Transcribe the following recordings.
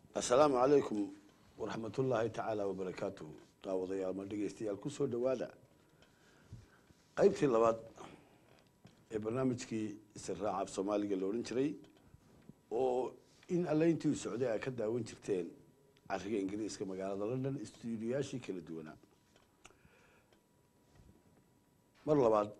assalaamu calaykum waraxmatullaahi tacaala wabarakaatuhu daawadayaal ma dhegeystayaal kusoo dhowaada qaybtii labaad ee barnaamijkii israaca af soomaaliga la odhan jiray oo in allayntii socday ay ka daawan jirteen cariga ingiriiska magaalada london stuudiyaashii kala duwanaa mar labaad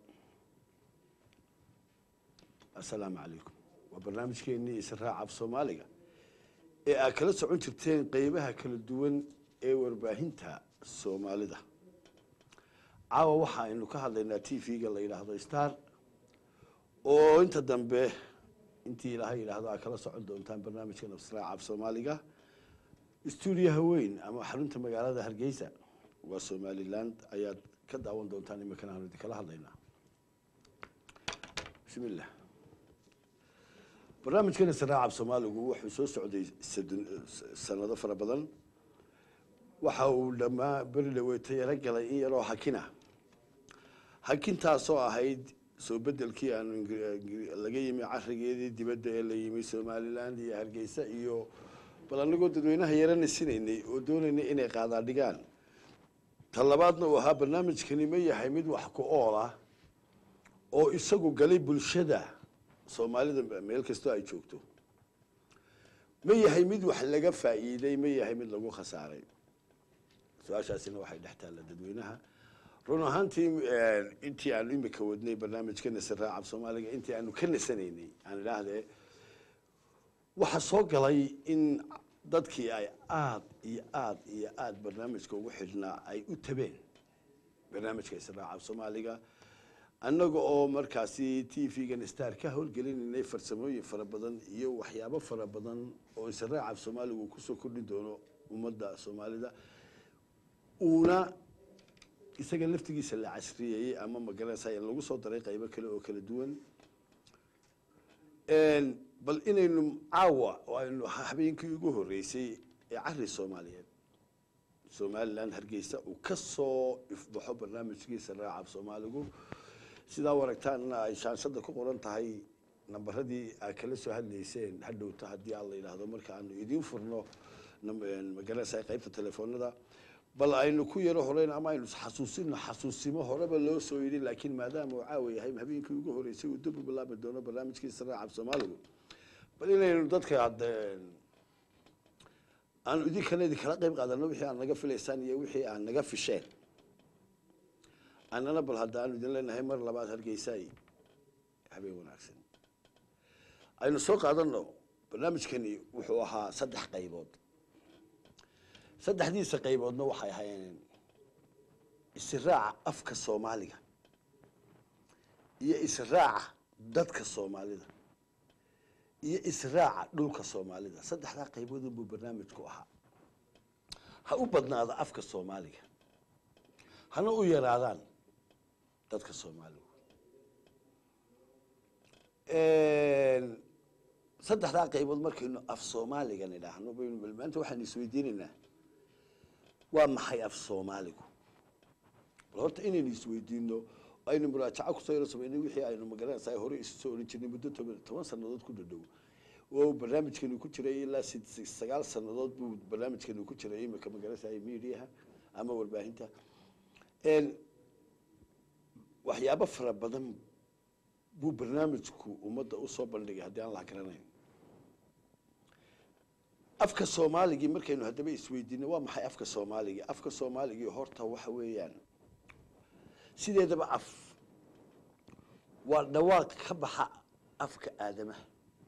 assalaamu calaykum waa barnaamijkeenii israaca af soomaaliga ee aad kala socon jirteen qeybaha kala duwan ee warbaahinta soomaalida caawa waxa aynu ka hadlaynaa t v-ga la yidhaahdo star oo inta dambe intii ilaahay yidhaahdo aad kala socon doontaan barnaamijka nafsraaca af soomaaliga stuudiyaha weyn ama xarunta magaalada hargeysa waa somaliland ayaad ka daawan doontaan iminkana aanu idinkala hadlaynaa bismillah barnaamijkan israaca af soomaaligu wuxuu soo socday sanado fara badan waxa uu dhamaa beri dhaweetay yaro galay in yaroo hakina hakintaasoo ahayd soo bedelkii aanu laga yimi carigeedii dibadda ee la yimi somaliland iyo hargeysa iyo bal anagoo dadweynaha yarana sinaynay oo doonaynay inay qaadaa dhigaan ta labaadna uu ahaa barnaamijkani ma yahay mid wax ku ool ah oo isagu galay bulshada soomaalida meel kastoo ay joogto ma yahay mid wax laga faa'iiday ma yahay mid lagu khasaaray su-aashaasina waxay dhex taalla dadweynaha run ahaantii intii aanu imika wadnay barnaamijka nasiraaca af soomaaliga intii aanu ka nasanaynay aan idhaahdee waxaa soo galay in dadkii ay aada iyo aada iyo aada barnaamijka ugu xidhnaa ay u tabeen barnaamijka israaca af soomaaliga annaga oo markaasi t v-gan star ka howlgelinaynay farsamooyin fara badan iyo waxyaabo fara badan oo israaca af soomaaliga uu kusoo kordhin doono ummadda soomaalida uuna isaga laftigiisa la casriyeeyey ama magaranaysa lagu soo daray qaybo kale oo kala duwan bal inaynu caawa oo aynu habeenkii ugu horeysay ee cari soomaaliyeed somaliland hargeysa uu ka soo ifbaxo barnaamijkiisa raaca af soomaaligu sidaa waragtaanna ay shaanshada ku qoran tahay nambaradii aad kala soo hadlayseen hadhowta haddii aan la yidhaahdo marka aanu idiin furno magaranaysa qaybta telefoonada bal aynu ku yaro horeyn ama aynu xasuusino xasuusimo horeba loo soo yidhi laakiin maadaama uu caawa yahay habeenkii ugu horeysay uu dib u bilaabi doono barnaamijkiisa raaca af soomaaligu bal inaynu dadka aanu idinkana idinkala qayb qaadano wixii aad naga filaysaan iyo wixii aad naga fisheen annana bal hadda aanu idin leenahay mar labaad hargeysaay habeen wanaagsan aynu soo qaadano barnaamijkani wuxuu ahaa saddex qaybood saddexdiisa qayboodna waxay ahaayeen israaca afka soomaaliga iyo israaca dadka soomaalida iyo israaca dhulka soomaalida saddexdaa qayboodun buu barnaamijku ahaa ha u badnaado afka soomaaliga hana u yaraadaan dadka soomaaligu saddexdaa qaybood markaynu af soomaaliga nidhaahno baynu maanta waxaynu isweydiinaynaa waa maxay af soomaaligu bal horta inaynu isweydiino aynu muraajaco kusoo yaro samaynay wixii aynu magaranaysaa hore isu soo oran jirnay muddo toban toban sannadood ku dhadhow oo barnaamijkani ku jiray ilaa sagaal sannadood buu barnaamijkani ku jiray imika magaranaysaa mediaha ama warbaahinta waxyaabo fara badan buu barnaamijku ummadda usoo bandhigay haddii aan la garanayn afka soomaaligii markaynu haddaba isweydiino waa maxay afka soomaaligii afka soomaaligii horta waxa weeyaan sideedaba af waa dhawaaq ka baxa afka aadamaha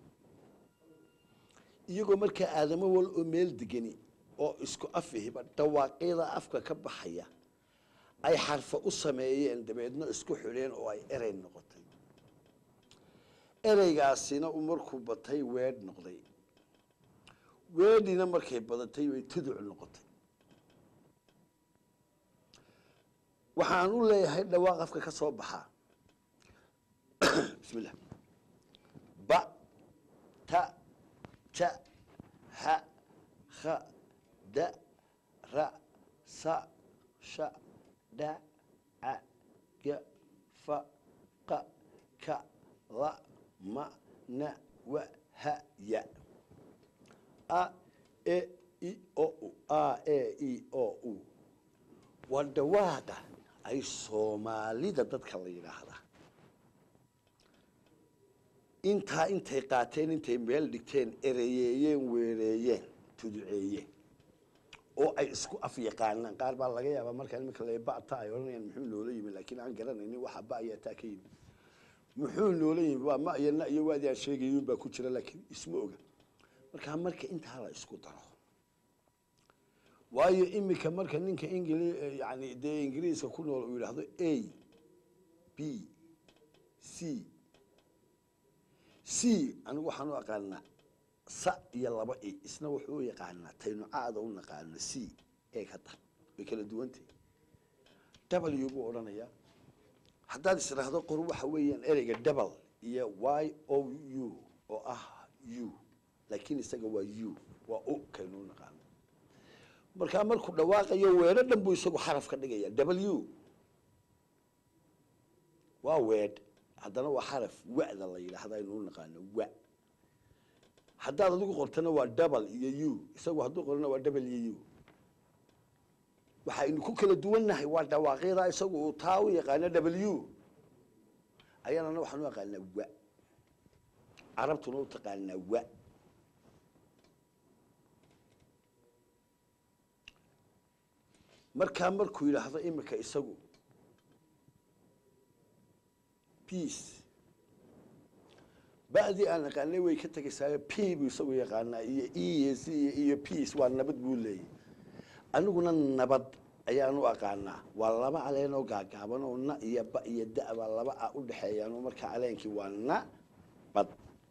iyagoo markaa aadamo wal oo meel degani oo isku af ihiba dhawaaqyada afka ka baxaya ay xarfa u sameeyeen dabeedna isku xidheen oo ay erey noqotay ereygaasina u markuu batay weedh noqday weedhina markay badatay way tuduc noqotay waxaan u leeyahay dhawaaq afka ka soo baxaa bismi llah ba ta ja ha ha da ra sa sha dha ca ga fa qa ka la ma na wa ha ya a e i o u a e i o u waa dhawaaqa ay soomaalida dadka la yidhaahdaa intaa intay qaateen intay meel dhigteen ereyeeyeen weereeyeen tuduceeyeen oo ay isku af yaqaanaan qaar baa laga yaabaa markaa iminka la bata ay odhanayaan muxuu noola yimi laakiin aan garanaynin waxa ba ayaa taa ka yimi muxuu noola yimi waa ma iyo na iyo waadi aan sheegayun baa ku jira laakiin isma oga markaa marka intaa la isku daro waayo iminka marka ninka ingili yani dee ingiriiska ku nool uu yidhaahdo a b c c anigu waxaan u aqaanaa sa iyo laba i isna wuxuu u yaqaanaa taynu caada u naqaano c ee ka dar way kala duwantay w buu odhanayaa haddaad isdhaahdo qor waxa weeyaan ereyga double iyo y o u oo ah u laakiin isaga waa u waa u kaynu u naqaano markaa markuu dhawaaqayo weedho dhan buu isagu xaraf ka dhigaya w waa weedh haddana waa xaraf wa'da la yidhaahda aynu u naqaano wa haddaad adigu qortana waa double iyo u isagu hadduu qorana waa double iyo u waxaynu ku kala duwannahay waa dhawaaqyada isagu uu taa u yaqaano w ayaanana waxaan u yaqaanaa wa carabtuna u taqaanaa wa markaa markuu yidhaahdo imika isagu peace ba'dii aan naqaanay way ka tegaysaa p buu isagu yaqaanaa iyo e iyo c iyo peace waa nabad buu leeyahy aniguna nabad ayaan u aqaanaa waa laba caleen oo gaagaaban oo na iyo ba iyo da baa laba a u dhexeeyaan oo markaa caleenkii waa na bad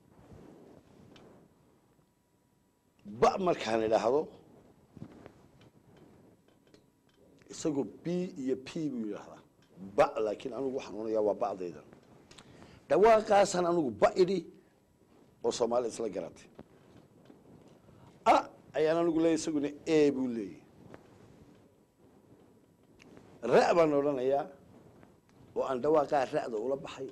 ba markaan idhaahdo isagu b iyo p buu yidhaahdaa ba laakiin anigu waxaan onayaa waa ba'daydan dhawaaqaasaan anigu ba idhi oo soomaali isla garatay a ayaan anigu leeyahy isaguna e buu leeyahy ra' baan odhanayaa oo aan dhawaaqaa ra'da ula baxay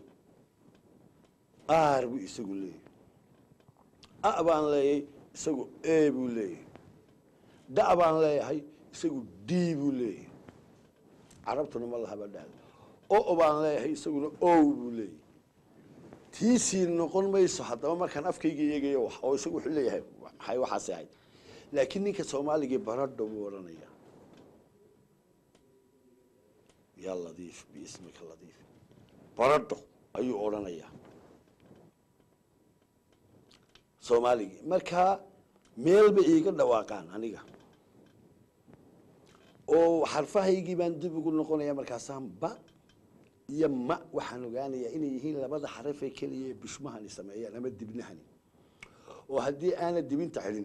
aar buu isagu leeyahy a baan leeyahay isagu e buu leeyahay da' baan leeyahay isagu d buu leeyahay carabtuna ma lahaba dhahda o baan leeyahay isaguna o buu leeyahay tiisii noqon mayso haddaba markaan afkayga eegayo wax oo isagu wuxuu leeyahay maxay waxaasi ahayd laakiin ninka soomaaligii baradho buu odhanaya yaa ladiif biismika ladiif baradho ayuu odhanayaa soomaaligii markaa meelba iiga dhawaaqaan aniga oo xarfahaygii baan dib ugu noqonaya markaasaan ba iyo ma waxaan ogaanayaa inay yihiin labada xarafee keliya ee bishmahani sameeyaan ama dibnahani oo haddii aana dibinta xidhin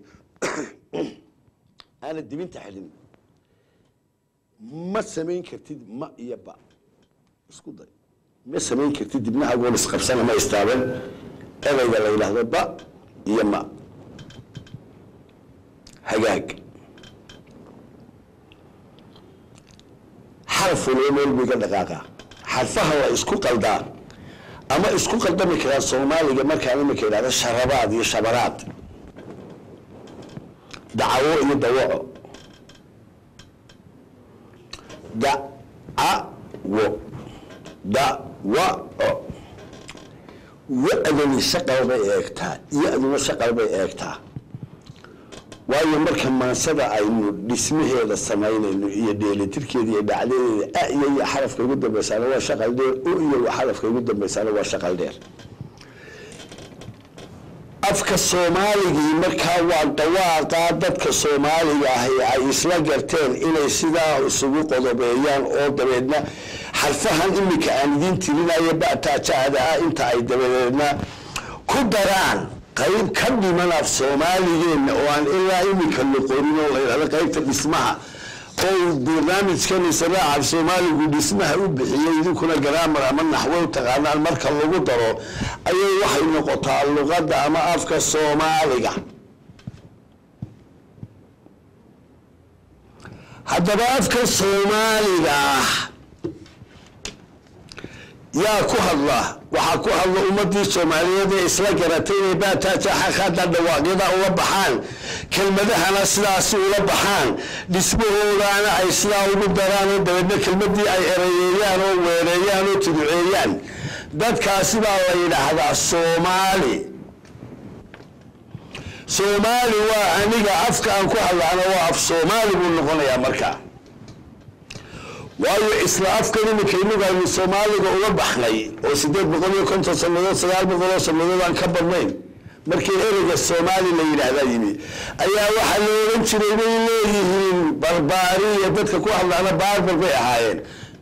aana dibinta xidhin ma samayn kartid ma iyo ba isku day ma samayn kartid dibnahagoon isqabsan ama istaaban ereyga la yidhaahdo ba iyo ma hagaag xarafuna meel buu iga dhaqaaqaa xarfaha waa isku qaldaa ama isku qaldami karaa soomaaliga markaan imika idhahdo sharabaad iyo shabaraad dacawo iyo dawaco dacawo dawaco wa-dani shaqal bay eegtaa ya-duna shaqal bay eegtaa waayo marka maansada aynu dhismaheeda samaynayno iyo dheelitirkeeda iyo dhacdadeeda a iyo iyo xarafka ugu dambaysaana waa shaqal dheer o iyo xarafka ugu dambaysaana waa shaqal dheer afka soomaaligii markaa waa dhawaaqaa dadka soomaaliga ahi ay isla garteen inay sidaa isugu qodobeeyaan oo dabeedna xarfahan iminka aan idiin tirinayo bataajaada ah inta ay dabadeedna ku daraan qayb ka dhiman af soomaaligeenna oo aan ilaa iminka noqonin oo la yidhahdo qaybta dhismaha oo barnaamijkan israaca af soomaaligu dhismaha u bixiyey idinkuna garaamar ama naxwo u taqaanaan marka lagu daro ayay waxay noqotaa luqadda ama afka soomaaliga haddaba afka soomaaliga ah yaa ku hadla waxaa ku hadla ummadii soomaaliyeed ee isla garatay inay baataajaxaqada dhawaaqyada ula baxaan kelmadahana sidaasi ula baxaan dhismahoodana ay sidaa ugu daraan oo dabeedna kelmadii ay ereyeeyaan oo weereeyaan oo tuduceeyaan dadkaasi baa la yidhaahdaa soomaali soomaali waa aniga afka aan ku hadlaana waa af soomaali buu noqonayaa markaa waayo isla afkan iminka inagu aynu soomaaliga uga baxnay oo sideed boqol iyo konton sanadood sagaal boqol oo sanadood aan ka badnayn markii ereyga soomaali la yidhaahdaa yimi ayaa waxaa la ohan jiray bay leeyihiin barbaari iyo dadka ku hadlaana baarbar bay ahaayeen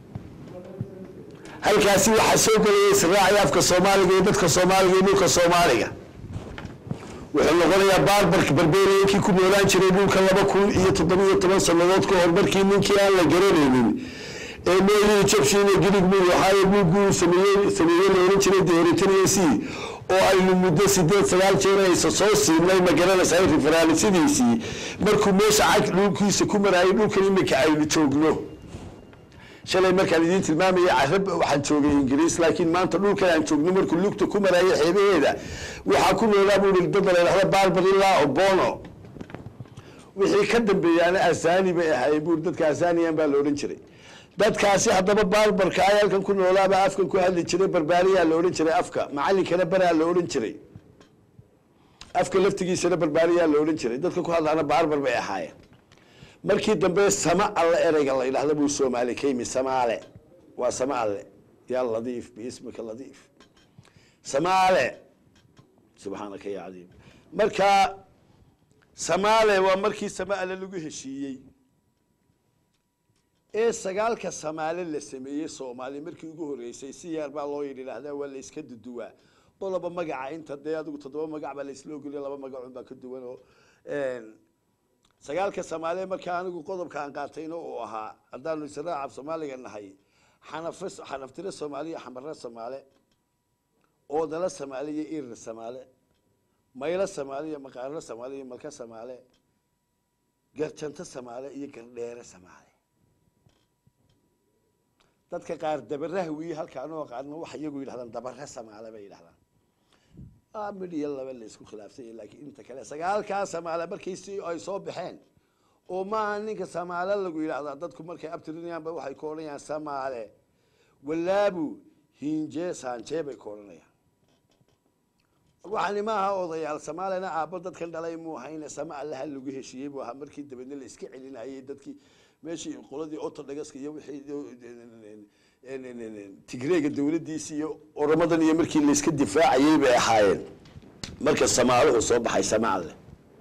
halkaasi waxaa soo gelaya israaci afka soomaaliga iyo dadka soomaaliga iyo dhulka soomaaliga wuxuu noqonayaa baarbarka barberiyankii ku noolaan jiray dhulka laba kun iyo toddobiyo toban sanadood ka hor markii ninkii aan la garanaynin ee meelihii jabshiin iyo girig muu ahaaye buugguu sameeyey sameeyey la ohan jiray deeritaniasi oo aynu muddo sideed sagaal jeer aysa soo siinay ma garanaysaa referaalisidiisii markuu meesha cag dhulkiisa ku maraayay dhulkan iminka aynu joogno shalay markaan idiin tilmaamaya carab waxaan joogay ingiriis laakiin maanta dhulkan aan joogno markuu lugta ku maraayay xeebaheeda waxaa ku noolaa buu i dad la yidhahda barbar ilaa obono wixii ka dambeeyaana asani bay ahaayeen buu dadka asaniyan baa la odhan jiray dadkaasi haddaba barbarka ay halkan ku noolaabaa afkan ku hadli jiray barbaariyaa la odhan jiray afka macalinkana baraa la odhan jiray afka laftigiisana barbaariyaa la odhan jiray dadka ku hadlaana barbar bay ahaayeen markii dambe sama alle ereyga la yidhahda buu soomaali ka yimi samaale waa sama alle yaa ladiif biismika ladiif samaale subxaanaka ya cadiim marka samaale waa markii sama alle lagu heshiiyey ee sagaalka samaale la sameeyey soomaali markii ugu horreysay si yaar baa loo yidhaahdaa waa la iska duduwaa qoloba magaca inta dee adigu toddoba magac baa la isla ogoliya laba magacun baa ka duwan oo sagaalka soomaaliya markaa anigu qodobka aan qaatayna uu ahaa haddaanu israacab soomaaliga nahay xanaf xanaftire soomaaliya xamare soomaale oodala soomaali iyo irir soomaale maylo soomaali iyo maqaarlo soomaali iyo malka soomaale garjanto soomaale iyo gardheere soomaale dadka qaar dabaraha wiyi halkaan oo qaarna waxa iyagu yidhahdaan dabare soomaale bay yidhahdaan mid iyo laba la isku khilaafsanya laakiin inta kale sagaalkaa samaale markii si ay soo baxeen oo maaha ninka samaale lagu yidhaahdaa dadku markay abtirinayaanba waxay ku odhanayaan samaale walaabu hinje saanje bay ku odhanayaan waxani maaha odayaal samaalena aabbo dadkan dhalay muu ahayne sama allaha lagu heshiiyey buu ahaa markii dabeedna la iska celinayay dadkii meeshii qoladii otodhagaska iyo wixii tigreega dawladdiisi iyo oramadan iyo markii layska difaacayay bay ahaayeen marka samaaluhu soo baxay samaalle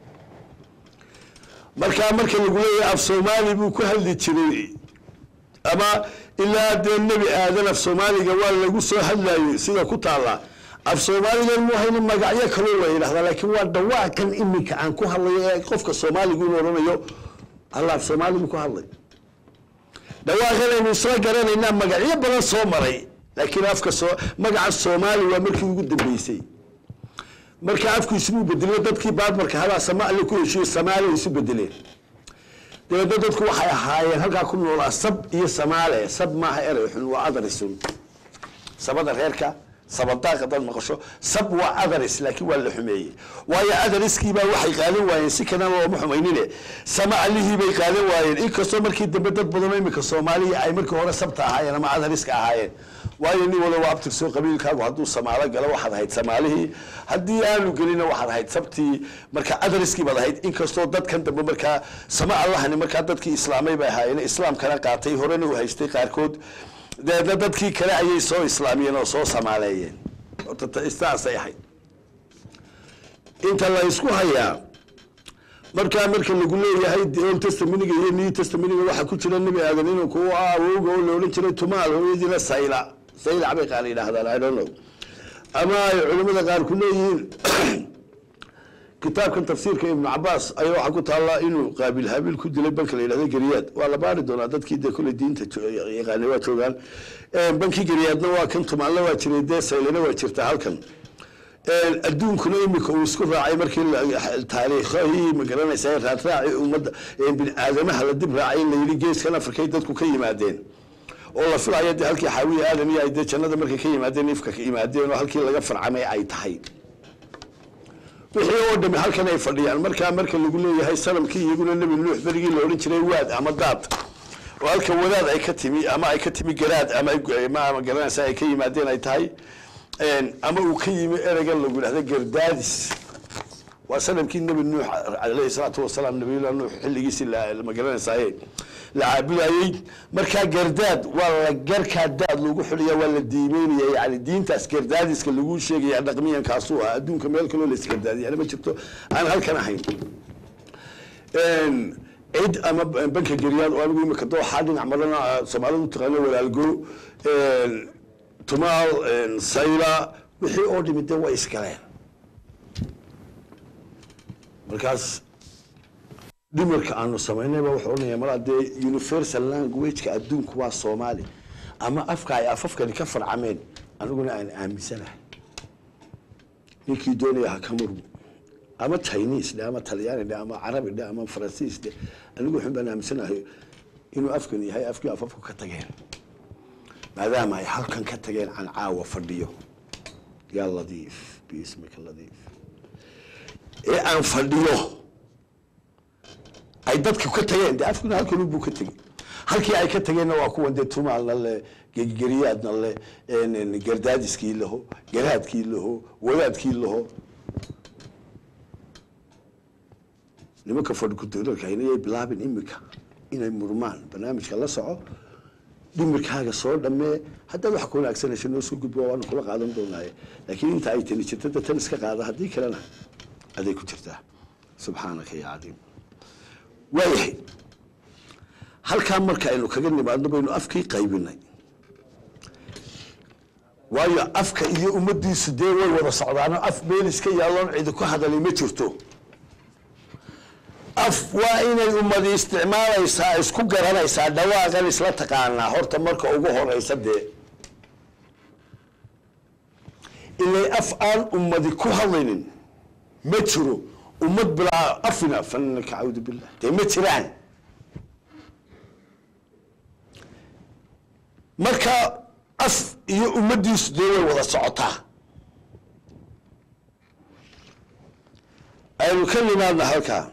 markaa marka lagu leeyahay af soomaali buu ku hadli jiray ama ilaa dee nebi aadan af soomaaliga waa lagu soo hadlayo sida ku taalla af soomaaligan mu hayna magacyo kaloo la yidhahdaa laakiin waa dhawaaqan iminka aan ku hadlayo ee qofka soomaaligu inu odhanayo alla af soomaaligu ku hadlay dhawaaqanaynu soo garanaynaa magacyo badan soo maray laakiin afka soo magaca soomaali waa markii ugu dambeysay marka afku ismuu bedelo dadkii baarbarka habaa samaali ku heshiyo samaali isu bedeleen dabeedna dadku waxay ahaayeen halkaa ku noolaa sab iyo samaale sab maaha erey xun waa adarisun sabada reerka sabadaaq hadaad maqasho sab waa adaris laakiin waa la xumeeyey waayo adariskiibaa waxay qaadan waayeen si kalena looma xumaynine sama allihii bay qaadan waayeen inkastoo markii dambe dad badanoo iminka soomaaliya ay markii hore sabta ahaayeen ama adariska ahaayeen waayo nin wala waa abtirsoo qabiilkaagu hadduu samaalo galo waxaad ahayd samaalihii haddii aanu gelina waxaad ahayd sabtii marka adariskii baad ahayd inkastoo dadkan dambe markaa sama allahani markaa dadkii islaamay bay ahaayeen islaamkana qaatay horena u haystay qaarkood deedna dadkii kale ayay soo islaamiyeen oo soo samaaleeyeen saasay ahayd inta la isku hayaa markaa marka lagu leeyahay old testaminiga iyo new testaminiga waxaa ku jira nebi aadan inuu ku awowga oo la odhan jiray tumaal hooyadiina sayla saylac bay qaar yidhahdaan i don't know ama ay culimada qaar ku leeyihiin kitaabkan tafsiirka ibnu cabaas ayaa waxaa ku taallaa inuu qaabil habiil ku dilay banka la yidhahdo geriyaad waa la baari doonaa dadkii dee kole diinta yaqaanay waa joogaan bankii geriyaadna waa kan tumaalna waa jiray dee saylana waa jirta halkan adduunkuna imika uu isku raacay markii taariikhahii magaranaysa raadraaci ummadda bini aadamaha la dib raacay in la yidhi geeskan afrikay dadku ka yimaadeen oo la filayo dee halkii xaawiye aadan iyo ay dee jannada markay ka yimaadeen ifka ka yimaadeen oo halkii laga farcamay ay tahay wixii oo dhami halkan ay fadhiyaan markaa marka lagu leeyahay sanamkii iyaguna nebi nuux berigii la odhan jiray waad ama daad oo halka wadaad ay ka timi ama ay ka timi garaad ama ay- ma ama garanaysa ay ka yimaadeen ay tahay een, ama uu ka yimi ereyga lagu yidhahdo gardaadis waa sanamkii nebi nuux calayhi salaatu wasalaam nabiyullah nuux xilligiisii la- ma garanaysaye la caabudayey markaa gardaad waa la garkaa daad lagu xuliya waa la diimeynaya yani diintaas gardaadiska lagu sheegaya dhaqmiyankaasuu ah adduunka meel kaloo la isgardaadiyana ma jirto aan halkan ahayn Een, cid ama banka geryaad oo anigu imika dooxaa dhinac marana soomaalidu taqaano walaalgo een, tumaal een, sayla wixii oo dhimi dee way isgaleen markaas dhimarka aanu samaynayba wuxuu odhanaya malaa dee universal languageka adduunku waa soomaali ama afka ay afafkani ka farcameen aniguna aan aaminsanahay ninkii doonaya ha ka murmo ama chinese dhe ama talyaani dhe ama carabi dhe ama faransiis dhe anigu waxun baan aaminsanahay inuu afkan yahay afkii afafku ka tageen maadaama ay halkan ka tageen can caawa fadhiyo yaa ladiif biismika ladiif ee aan fadhiyo ay dadka ka tageen de afkuna halkan buu ka tegey halkii ay ka tageenna waa kuwan dee tumaalna le gegeriyaadna le een, een, gardaadiskii laho garaadkii laho wadaadkii laho nimanka fadhikudoorka inayay bilaabin imika inay murmaan barnaamijka la soco dhimirkaaga soo dhammee haddaad wax ka wanaagsanaysa noo soo gudbo waanu kula qaadan doonaaye laakiin inta ay tani jirto de tan iska qaada haddii kalena aday ku jirtaa subxaanaka ya cadiim waayahay halkaa marka aynu kaga nimaadno baynu afkii qaybinay waayo afka iyo ummadiisu dee way wada socdaano af meel iska yaalloon cidi ku hadalay ma jirto af waa inay ummadi isticmaalaysaa isku garanaysaa dhawaaqan isla taqaanaa horta marka ugu horeysa dee ilay af aan ummadi ku hadlaynin ma jiro ummad bilaa afina fananaka cawdu billah dee ma jiraan marka af iyo ummadiisu dee way wada socotaa aynu ka nimaadna halkaa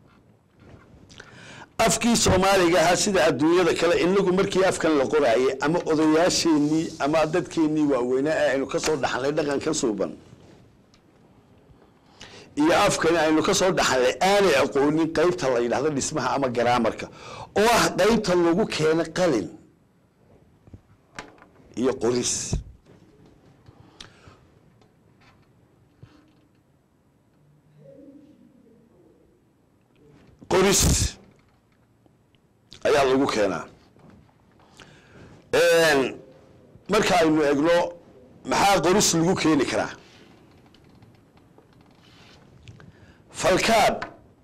afkii soomaaliga ahaa sida adduunyada kale inagu markii afkan la qoraayay ama odayaasheenii ama dadkeenii waaweynaa ee aynu kasoo dhaxnay dhaqanka suuban iyo afkani aynu kasoo dhaxnay aanay aqoonin qeybta la yidhahdo dhismaha ama garaamarka oo ah qeybta lagu keeno qalin iyo qoris qoris ayaa lagu keenaa marka aynu egno maxaa qoris lagu keeni karaa falkaab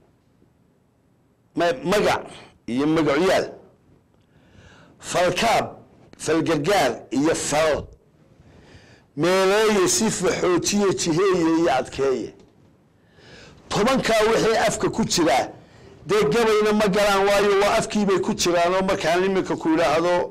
ma- magac iyo magacyaal falkaab falgargaar iyo fal meeleeye sifa xoojiye jiheeye iyo adkeeye tobankaa wixii afka ku jiraa dee gabayna ma galaan waayo waa afkiibay ku jiraanoo markaan iminka ku yidhaahdo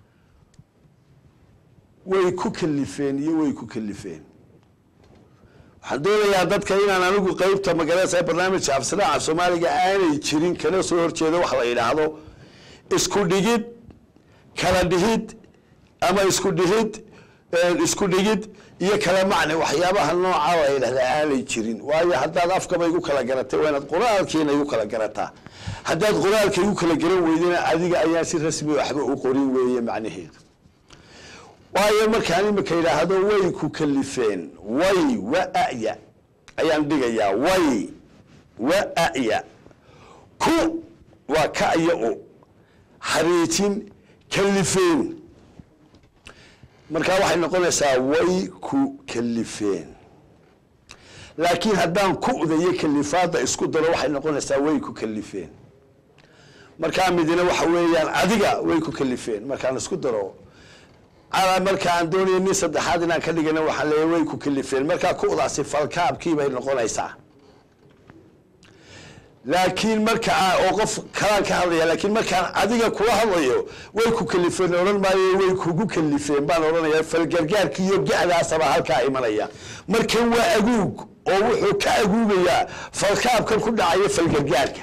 way ku kalifeen iyo way ku kalifeen waxaan doonayaa dadka inaan anigu qeybta magaranaysa barnaamijka afsanaca soomaaliga aanay jirin kana soo horjeeda wax la yidhaahdo isku dhigid kala dhihid ama isku dhihid isku dhigid iyo kala macne waxyaabaha nooca la yidhahda aanay jirin waayo haddaad afkaba igu kala garatay waa inaad qoraalkiina igu kala garataa haddaad qoraalka igu kala garan weydana adiga ayaan si rasmi waxba u qorin weeye macnaheedu waayo markaan imika yidhaahdo way ku kalifeen way wa-ya ayaan dhigayaa way wa-ya ku waa ka iyo u xariijin kalifeen markaa waxay noqonaysaa way ku kalifeen laakiin haddaan ku'da iyo kalifaadda isku daro waxay noqonaysaa way ku kalifeen markaa midina waxa weeyaan adiga way ku kalifeen markaan isku daro calaa marka aan doonaya nin saddexaad inaan ka dhigana waxaan leeyahay way ku kalifeen markaa ku'daasi falkaabkii bay noqonaysaa laakiin markaa oo qof kalaan ka hadlaya laakiin markaan adiga kula hadlayo way ku kalifeen odhan maayo way kugu kalifeen baan odhanaya falgargaarka iyo gacdaasaba halkaa imanaya markan waa aguug oo wuxuu ka aguugayaa falkaabkan ku dhacaya falgargaarka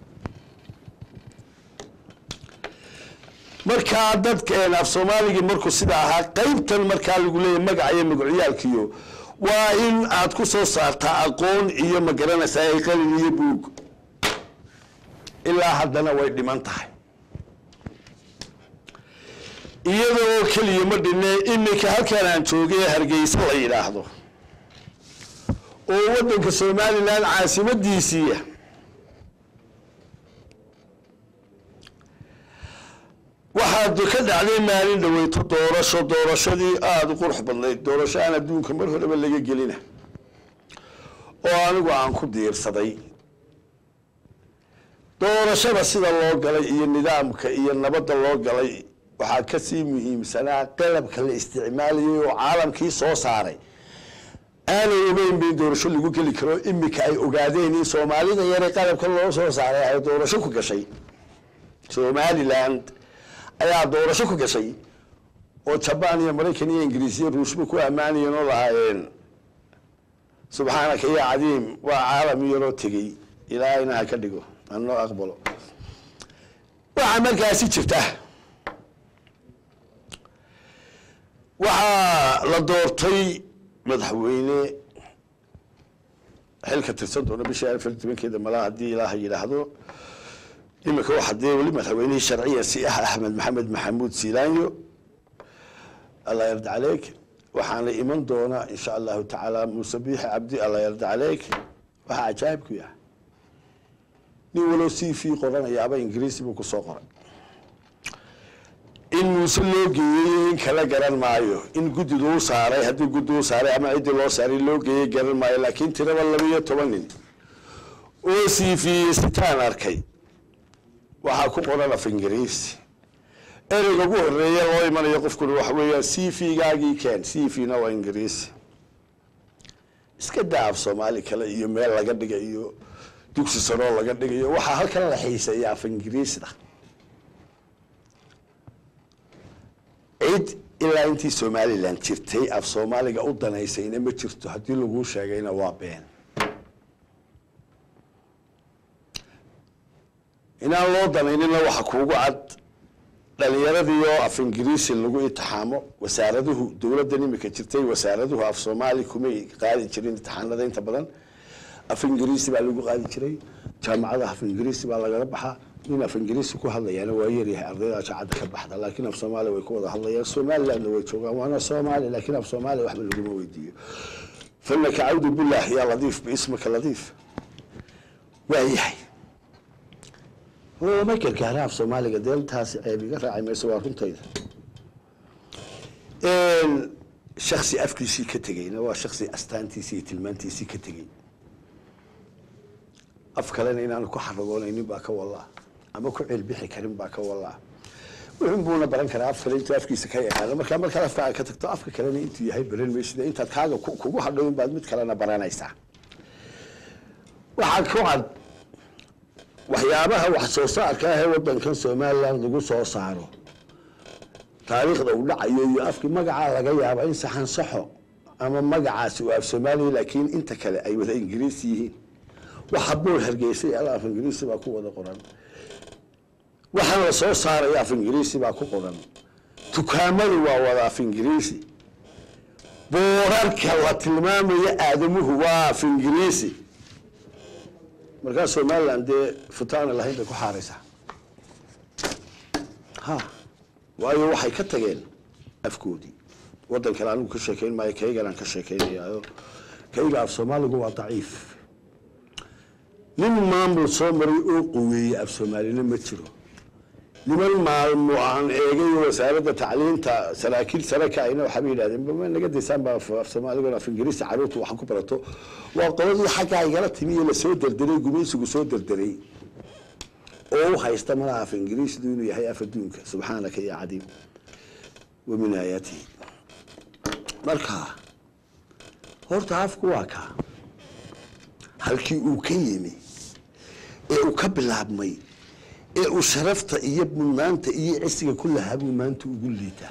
markaa dadkeen af soomaaligii markuu sida ahaa qaybtan markaa lagu leeyahy magaca iyo magacyaalkiyo waa in aad ku soo saartaa aqoon iyo magaranaysaa ay qalin iyo buug ilaa haddana way dhiman tahay iyadoo keliya ma dhinne iminka halkaan aan joogay ee hargeysa la yidhaahdo oo waddanka somalilan caasimadiisiiya waxaad ka dhacday maalin dhaweyto doorasho doorashadii aada u qurux badnayd doorasho aan adduunka mar horeba laga gelina oo anigu aan ku diirsaday doorashada sida loo galay iyo nidaamka iyo nabadda loo galay waxaa kasii muhiimsanaa qalabka la isticmaalayay oo caalamkii soo saaray aanay ogeyn ba in doorasho lagu geli karo imika ay ogaadeen in soomaalida yare qalabka loo soo saaray ay doorasho ku gashay somaliland ayaa doorasho ku gashay oo jabaan iyo maraykan iyo ingiriis iyo ruushba ku ammaanayeen oo lahaayeen subxaanaka ya cadiim waa caalam yaroo tegey ilaahayna ha ka dhigo anoo aqbalo waxaa markaasi jirta waxaa la doortay madaxweyne xilka tirsan doona bishii afar iyo tobankeeda malaa haddii ilaaha yidhaahdo imika waxa dee weli madaxweynihii sharciya si ah axmed maxamed maxamuud siilaanyo allah yarda caleyk waxaana iman doona insha allahu tacaala muuse biixi cabdi allah yarda caleyk waxaa cajaayibku yahay nin walow c v qoranayaaba ingiriisi buu kusoo qoray in muuse loo geeyey in kala garan maayo in guddidu u saaray haddii guddi u saaray ama ciddii loo saaray loo geeyey garan maayo laakiin tiraba laba iyo toban nin oo c v sitaan arkay waxaa ku qoran af ingiriisi ereyga ugu horeeya loo imanayo qofkuna waxa weeyaan c v gaagii keen c v na waa ingiriisi iska daa af soomaali kale iyo meel laga dhiga iyo dugsi saroo laga dhigayo waxaa halkan la xiiseeya af ingiriisda cid ilaa intii somalilan jirtay af soomaaliga u danaysayna ma jirto haddii laguu sheegayna waa been inaan loo danaynina waxa kuugu cad dhalinyaradii oo af ingiriisi lagu itixaamo wasaaraduhu dowladdan imika jirtay wasaaraduhu af soomaali kumay qaadi jirin itixaanada inta badan af ingiriisi baa lagu qaadi jiray jaamacada af ingiriisi baa lagala baxaa nin af ingiriisi ku hadlayaana waa yaryahay ardayda jaacadda ka baxda laakiin af soomaaliya way ku wada hadlayaan somalilandna way joogaan waana soomaali laakiin af soomaaliya waxba laguma weydiiyo fanaka cawdu billah yaa ladiif biismaka ladiif waa yahay ma gargaara af soomaaliga deeltaasi ceeb iga raaci mayso waa runtayda shaksi afkiisii ka tegeyna waa shaksi astaantiisii iyo tilmaantiisii ka tegey af kalena inaanu ku xaragoonaynin baa ka wallaa ama ku ceelbixi karin baa ka wallaa wuxun buuna baran karaa af kale intuu afkiisa ka yaqaano markaa markaad afkaaga ka tagto afka kalena intuu yahay baran maysida intaad kaaga kugu hadhow baad mid kalena baranaysaa waxaa ku cad waxyaabaha wax soo saarka ah ee wadankan somaliland lagu soo saaro taariikhda uu dhacayo iyo afkii magacaa laga yaaba in saxan saxo ama magacaasi uu af soomaaliya laakiin inta kale ay wada ingiriis yihiin waxa bool hargeysay al af ingiriisi baa ku wada qoran waxaan la soo saaraya af ingiriisi baa ku qoran dukaamadu waa wada af ingiriisi boorarka la tilmaamaya aadamuhu waa af ingiriisi markaa somaliland dee futaana lahayn bay ku xaaraysaa ha waayo waxay ka tageen afkoodii waddan kale anigu ka sheekeyn maayo kaygan aan ka sheekeynayaayo kayga af soomaaligu waa daciif nin maamul soo maray oo quweeyey af soomaalina ma jiro niman maalmo aan eegay wasaaradda tacliinta saraakiil sare ka ayna waxaaba yidhahdeen bama naga daysaan baa af soomaaliga af ingiriisi caruurtu wax ku barato waa qoladii xaggaa igala timi iyo lasoo derderay gumaysigu soo derderay oo u haysta malaha af ingiriisdu inuu yahay af adduunka subxaanaka ya cadiim wa min aayaatihi marka horta afku waa kaa halkii uu ka yimi ee uu ka bilaabmay ee uu sharafta iyo mudnaanta iyo cisiga ku lahaa buu maanta ugu liitaa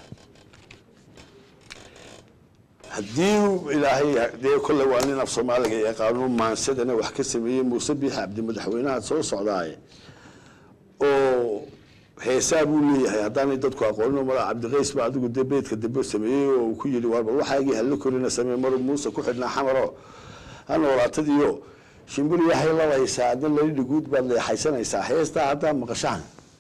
haddii ilaahay dee kolle waa nin af soomaaliga yaqaano maansadana wax ka sameeyey muuse biixi cabdi madaxweynaha soo socdaaye oo heesaa buu leeyahay haddaanay dadku aqoonin mala cabdiqays ba adigu dee beedka dambe sameeyey oo uu ku yidhi war bal waxaagii hala korina samee maru muuse ku xidhnaa xamaro ha noolaatadiyo shimbiri waxay lalaysaa adna lalidhi guud baad leexaysanaysaa heestaa haddaa maqashaan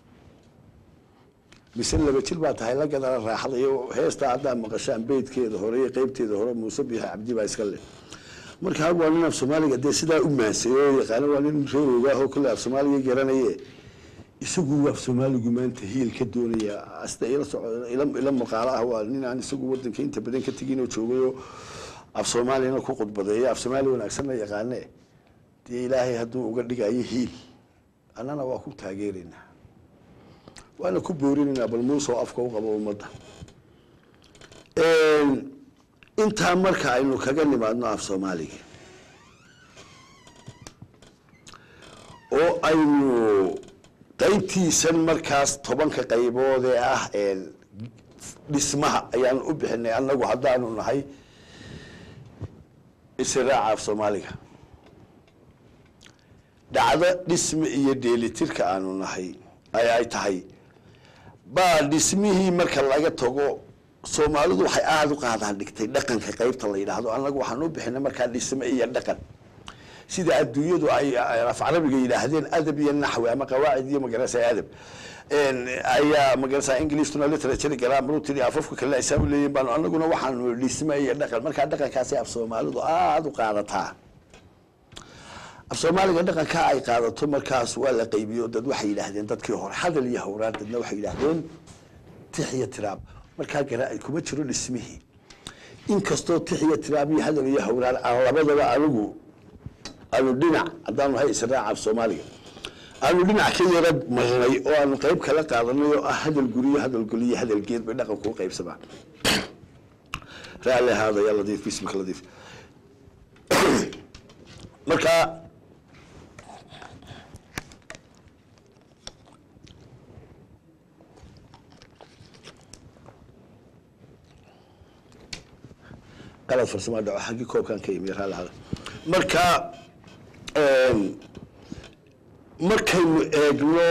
mise laba jir baa tahay la gadala raaxada iyo heestaa haddaa maqashaan beydkeeda hore iyo qeybteeda hore muuse biixi cabdi baa iska leh marka waa nin af soomaaliga dee sidaa u maansay oo yaqaano waa nin reer ogaahoo kale af soomaaliga garanaye isagu af soomaaligu maanta hiil ka doonaya asta ila soco ila ila maqaalo ah waa nin aan isagu wadanka inta badan ka tegin oo joogayoo af soomaaliyana ku khudbadeeya af soomaali wanaagsanna yaqaane dee ilaahay hadduu uga dhigayo hiil annana waa ku taageeraynaa waana ku boorinaynaa bal muusoo afka u qabo ummadda intaa marka aynu kaga nimaadno af soomaaliga oo aynu qaybtiisan markaas tobanka qaybood ee ah dhismaha ayaan u bixinay annagu haddaanu nahay israaca af soomaaliga dhacdo dhisme iyo dheelitirka aanu nahay ay ay tahay baa dhismihii marka laga tago soomaalidu waxay aada u qaadaan dhigtay dhaqanka qaybta la yidhaahdo annagu waxaan u bixinay markaa dhisme iyo dhaqan sida adduunyadu ay af carabiga yidhaahdeen adab iyo naxwi ama qawaacid iyo magarasa adab ayaa magarasa englishna literature grammar tiri afafka kale aysaa u leeyihin baanu annaguna waxaanu dhisme iyo dhaqan markaa dhaqankaasi af soomaalidu aada u qaadataa af soomaaliga dhaqanka ay qaadato markaas waa la qaybiyo dad waxay yidhaahdeen dadkii hore hadal iyo hawraan dadna waxay yidhaahdeen tix iyo tiraab markaa garaa kuma jiro dhismihii inkastoo tix iyo tiraab iyo hadal iyo hawraan aan labadaba anigu aanu dhinac haddaanu nahay israaca af soomaaliga aanu dhinac ka yara marnay oo aanu qayb kala qaadanay oo ah hadal guriyo hadal goliyo hadal geed bay dhaqanku u qaybsamaa raalli ahaada yaa ladiif bismika ladiif markaa qalad farsamo dhaco xaggii koobkan ka yimi raalli ahaada marka markaynu eegno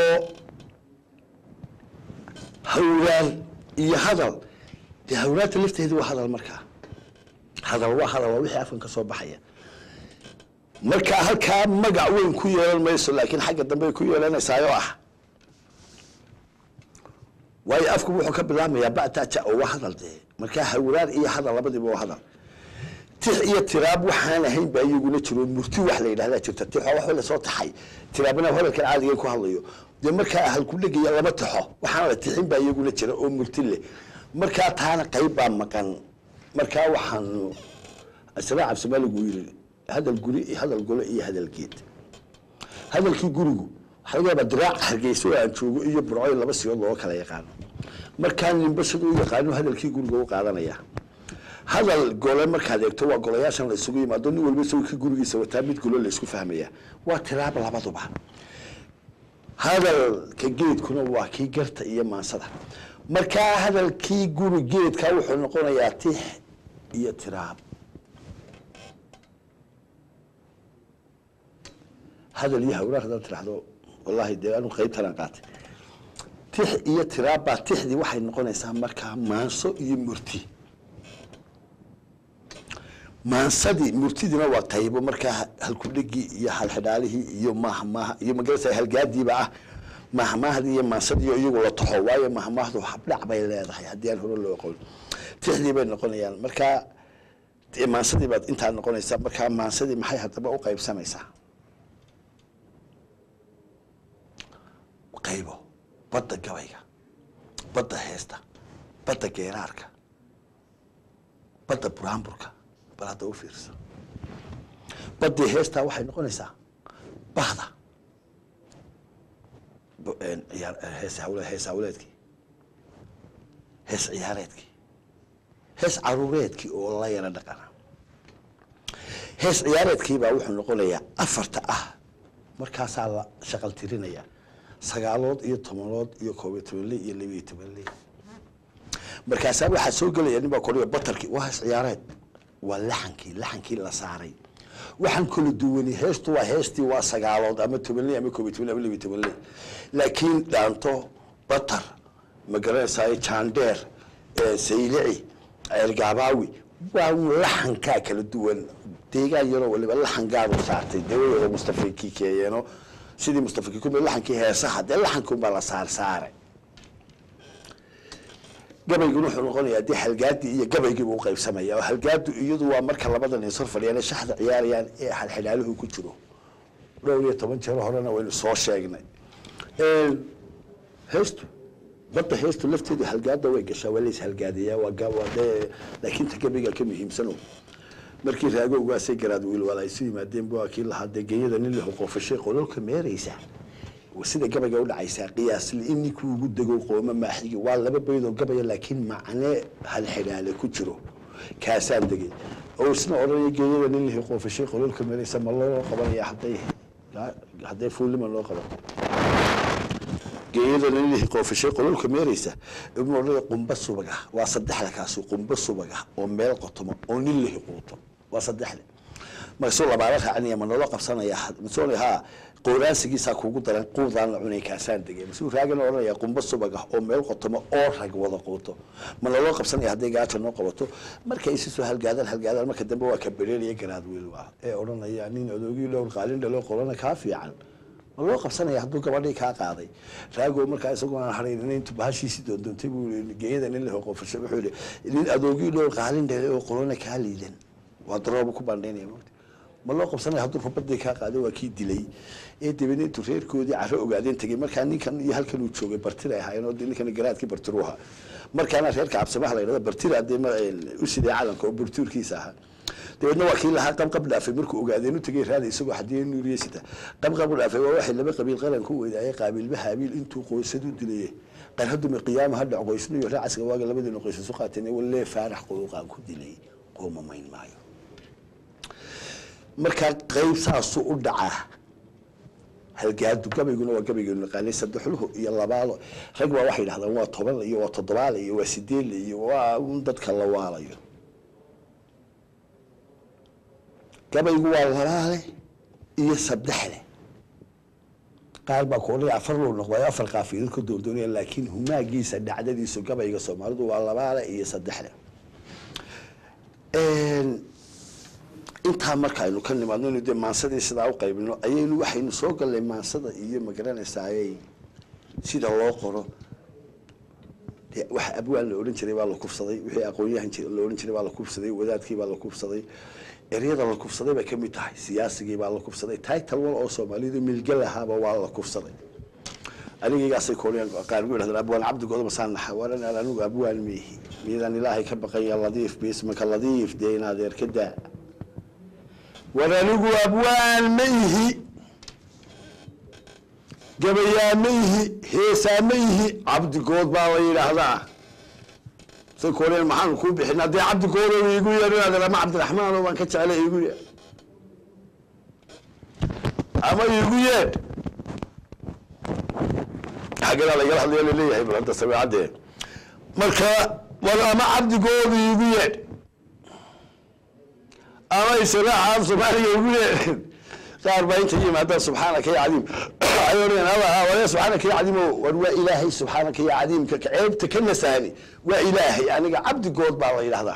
hawraan iyo hadal dee hawraanta lafteedi waa hadal markaa hadal waa hadal waa wixii afkan ka soo baxaya marka halkaa magac weyn ku yeelan mayso laakiin xagga dambe ay ku yeelanaysaayoo ah waayo afku wuxuu ka bilaabmayaa bataja oo waa hadal dee markaa hawraan iyo hadal labadiiba waa hadal tix iyo tiraab waxaan ahayn baa iyaguna jiro murti wax la yidhahdaa jirta tix waa wax lasoo taxay tiraabna hadalkan caadiga ku hadlayo dee markaa halku dhegaya lama taxo waxaan la tixin baa iyaguna jira oo murti leh markaa taana qayb baa maqan markaa waxaanu israac absamaaligu yiri hadal guri iyo hadal gole iyo hadal geed hadalkii gurigu waxaa laga yaabaa diraac hargeysa oo aan joogo iyo burcoy laba sigood looga kala yaqaano markaa ninba siduu u yaqaano hadalkii guriga u qaadanaya hadal gole markaad eegto waa golayaashan la isugu yimaado nin walba isagoo kii gurigiisa wataa mid golo la isku fahmaya waa tiraab labaduba hadalka geedkuna waa kii garta iyo maansada markaa hadalkii guri geedka wuxuu noqonayaa tix iyo tiraab hadal iyo hawraar haddaad tiraahdo wallahi dee anu qaybtanaan qaatay tix iyo tiraab baa tixdii waxay noqonaysaa markaa maanso iyo murti maansadii murtidina waa qaybo markaa halkudhegii iyo halxidhaalihii iyo mahmaaha iyo magarasa halgaadiiba ah mahmaahdii iyo maansadii iyagu la taxo waayo mahmaahdu habdhac bay leedahay haddii aan hore loo aqoon tixdii bay noqonayaan markaa maansadii baad intaa noqonaysaa markaa maansadii maxay haddaba u qaybsamaysaa qaybo badda gabayga badda heesta badda geeraarka badda buraanburka bal hadda u fiirsa baddii heestaa waxay noqonaysaa bahda hees hawle hees hawleedkii hees ciyaareedkii hees caruureedkii oo la yara dhaqana hees ciyaareedkii baa wuxuu noqonayaa afarta ah markaasaa la shaqal tirinaya sagaalood iyo tobanood iyo koob iyo toban le iyo laba iyo toban le markaasaa waxaa soo gelaya nin baa koriya batarkii waa hees ciyaareed waa laxankii laxankii la saaray waxaan kala duwani heestu waa heestii waa sagaalood ama toban le ama koob iyo toban le ama laba iyo toban le laakiin dhaanto batar magaranaysaay jaandheer eh, saylici ceergaabaawi waa un laxankaa kala duwan deegaan yaroo waliba laxan gaadu saartay dawladooda mustafa kikeeyeeno sidii mustafa kikume laxankii heesaha dee laxankunbaa la saar saaray gabayguna wuxuu noqonayaa dee halgaadii iyo gabaygiibuu uqaybsamaya oo halgaadu iyadu waa marka labadan is hor fadhiyaan ee shaxda ciyaarayaan ee xalxidhaaluhu ku jiro dhowr iyo toban jeer horena waynu soo sheegnay heestu badda heestu lafteedu halgaada way gashaa waa lays halgaadayaa waa ga- waa dee laakiin ta gabayga ka muhiimsano markii raagowgaasay garaad wiilwal ay su yimaadeen bu kii lahaa dee geeyada nin lahu qoofashay qololka meeraysa sida gabayga u dhacaysaa qiyaasli in ninkii ugu dego qooma maaxigi waa laba baydoo gabaya laakiin macne halxidhaale ku jiro kaasaan degay oo isna odhanaya geeyada nin lahu qoofashay qololka meeraysa ma loo qabanaya hadday hadday fuulima loo qaban geeyada nilihii qoofashay qololka meeraysa ibnu odhanaya qumba subaga waa saddexda kaasi qumba subaga oo meel qotomo oo nin lihi quuto waa saddexda markaasuu labaala raacinaya ma nolo qabsanaya masoo ha qooraansigiisaa kuugu daran quudaan la cunay kaasaan degay masuu raagana odhanaya qumba subaga oo meel qotomo oo rag wada quuto ma nolo qabsanaya hadday gaata noo qabato markay isi soo halgaadaan halgaadaan marka dambe waa ka bereeraya garaad wiil waa ee odhanaya nin adoogii dhowr qaalin dhalo qolana kaa fiican ma loo qabsanaya hadduu gabadhii kaa qaaday raago markaa isagoo aan haraynin intu bahashiisii doondoontay buu yii geeyada nin leho qofasho wuxuu yihi nin adoogii dhowr qaalin dhalay oo qolona kaa liidan waa darooba ku bandhaynaya mogta ma loo qabsanaya hadduu rubadii kaa qaaday waa kii dilay ee dabeedna intuu reerkoodii caro ogaadeen tegey markaa ninkan iyo halkan uu joogay bartira ahaayeen oo dee ninkan garaadkii bartiru ahaa markaana reerka cabsamaha la yidhahda bartira dee ma- u sidee calanka oo burtuurkiisa ahaa dabeedna waa kii lahaa qabqab dhaafay markuu ogaadeen u tegay raada isagoo xadiya nuuriyesita qabqab dhaafay waa waxay laba qabiil qaran ku weydaayay qaabiilba haabiil intuu qoysadu dilayay qarhadumi qiyaama ha dhac qoysnu iyo raacasga waaga labadiina qoys isu qaateen walee faarax quluuqaan ku dilay qooma mayn maayo markaa qayb saasuu u dhacaa halgaadu gabayguna waa gabaygeenu naqaanay saddexluhu iyo labaalo rag baa waxay dhahdaan waa toban iyo waa toddobaale iyo waa sideedle iyo waa un dadka la waalayo gabaygu waa labaale iyo saddexle qaar baa ku odhanaya afar luu noqday afar qaafiilad ka doondoonaya laakiin humaagiisa dhacdadiisu gabayga soomaalidu waa labaale iyo saddexle intaa marka aynu ka nimaadno inu dee maansadii sidaa u qaybino ayaynu waxaynu soo gallay maansada iyo magaranaysaayey sida loo qoro dee waxa abwaan la odhan jiray baa la kufsaday wixii aqoonyahan jir- la odhan jiray baa la kufsaday wadaadkii baa la kufsaday eryada la kufsaday bay ka mid tahay siyaasigii baa la kufsaday title wal oo soomaalidu milge lahaaba waa la kufsaday anigaygaasay kooliyaan qaar gu idhahdeen abwaan cabdigooda masaan naxa waran anigu abwaan miihi miidaan ilaahay ka baqanya ladiif biismaka ladiif dee in adeer ka daa war anigu abwaan ma ihi gabayaa ma ihi heesaa ma ihi cabdigood baa la yidhaahdaa say kooliyaan maxaan kuu bixin haddii cabdigoodo iigu yeer inaad ama cabdiraxmaan oo baan ka jeclay iigu yeer ama iigu yeer xagganaa lagala hadlaya laleeyahay bal hadda sabeecadee marka war ama cabdigooda iigu yeedh ama isilaaxa soomaaliga igu yeedh qaar baa inta yimaadaan subxaanaka ya cadiim waxay odhanayaan allah wale subxaanaka ya cadiim oo war waa ilaahay subxaanaka ya cadiimka ceebta ka nasaani waa ilaahay aniga cabdigood baa la yidhahdaa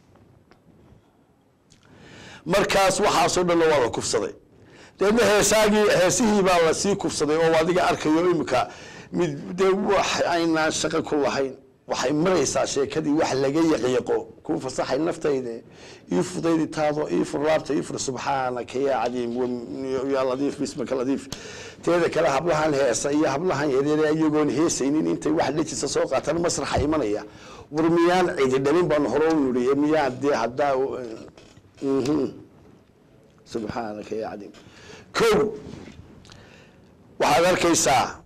markaas waxaasoo dhanna waa la kufsaday deedna heesaagii heesihii baa lasii kufsaday oo adiga arkayo imika mid dee wax aynaan shaqo ku lahayn waxay maraysaa sheekadii wax laga yaqyaqo kuu fasaxay naftayde ii fudaydi taado ii fur laabta ii fur subxaanaka yaa cadiim wa- yaa ladiif bismaka ladiif teeda kale hablahan heesa iyo hablahan yaryare iyagoon heesaynin intay wax dhejisa soo qaataan masraxa imanaya war miyaan cidi dhalin baan hore u nuriye miyaan dee haddaa mhm. subxaanaka yaa cadiim kow waxaad arkaysaa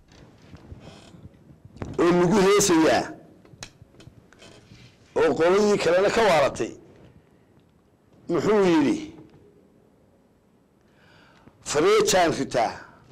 oo lagu heesayaa oo qoladii kalena ka waaratay muxuu yidhi fareejaan ritaa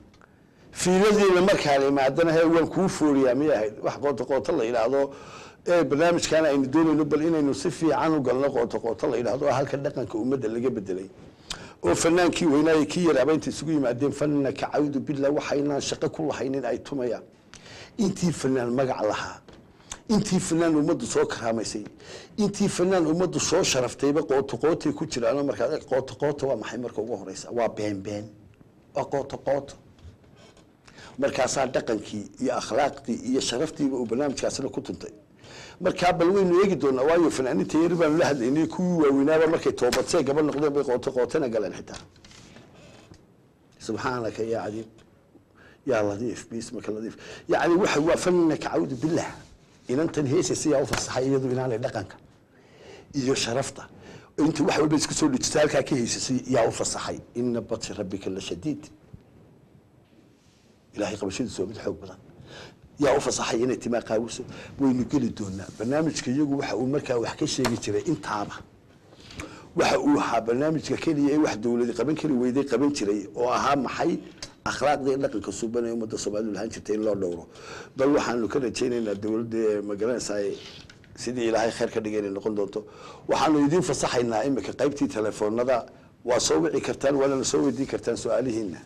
fiiladiina markaan imaadana he waan kuu fooriyaa miyay ahayd wax qooto qooto la yidhaahdo ee barnaamijkan aynu doonayno bal inaynu si fiican u galno qooto qooto la yidhahdo oo halka dhaqanka ummadda laga bedelay oo fanaankii weynaaye kii yaraaba intay isugu yimaadeen fanna kacawdu billah waxaynaan shaqo ku lahaynin ay tumayaan intii fanaan magac lahaa intii fanaan ummaddu soo karaamaysay intii fanaan ummaddu soo sharaftayba qooto qootay ku jiraano markaa qooto qooto waa maxay marka ugu horeysa waa been been waa qooto qooto markaasaa dhaqankii iyo akhlaaqdii iyo sharaftiiba uu barnaamijkaasina ku tuntay markaa bal waynu eegi doonaa waayo fanaaninta yari baanu la hadlaynay kuwii waaweynaaba markay toobadsee gaba noqdeen bay qooto qootana galeen xitaa subxaanaka yaa cadiim yaa ladiif bismaka ladiif yacni waxa waa fanaka cawdu billah inantan heesaysa yaa u fasaxay iyadu inaanay dhaqanka iyo sharafta inta wax walba isku soo dhijisa halkaa ka heysasay yaa u fasaxay ina batshi rabbika la shadiid ilaahay qabashadiisu waa mid xoog badan yaa u fasaxay inay timaa qaawiso waynu geli doonaa barnaamijka iyagu waxa uu markaa wax ka sheegi jiray intaaba waxa uu ahaa barnaamijka keliya ee wax dowladi qaban kari weyday qaban jiray oo ahaa maxay akhlaaqda iyo dhaqanka suuban ee ummadda soomaalidu lahaan jirtay in loo dhowro bal waxaanu ka rajaynaynaa dowladda magaranaysaa sidii ilaahay khayr ka dhigay inay noqon doonto waxaanu idiin fasaxaynaa imika qaybtii telefoonada waa soo wici kartaan waanana soo weydiin kartaan su-aalihiina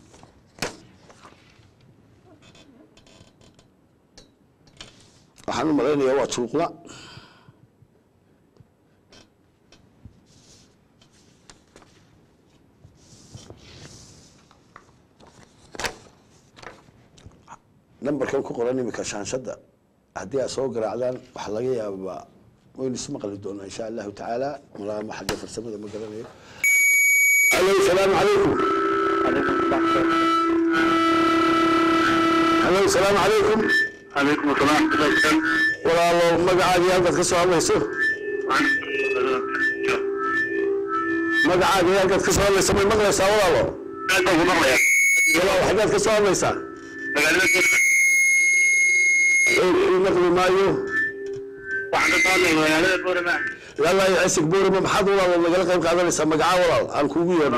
waxaan u malaynayaa waa juluqla nambarkan ku qoran imika shaanshada haddii aad soo garaacdaan waxaa laga yaabaa waynu isu maqli doonaa insha allahu tacaala malaama xagga farsamada ma garanayo alo salaamu calaykum alo salaamu calaykum عليكم السلام ورحمة الله walaalo magacaagii halkaad ka soo hadlayso magacaagii halkaad ka soo hadlayso may maqlaysaa walaalo walaalo xaggaad ka soo hadlaysaa xoogkii maqli maayo ilaa iyo cisig boorima maxaad walaalo nagala qayb qaadanaysaa magacaa walaal aan kuugu yeedho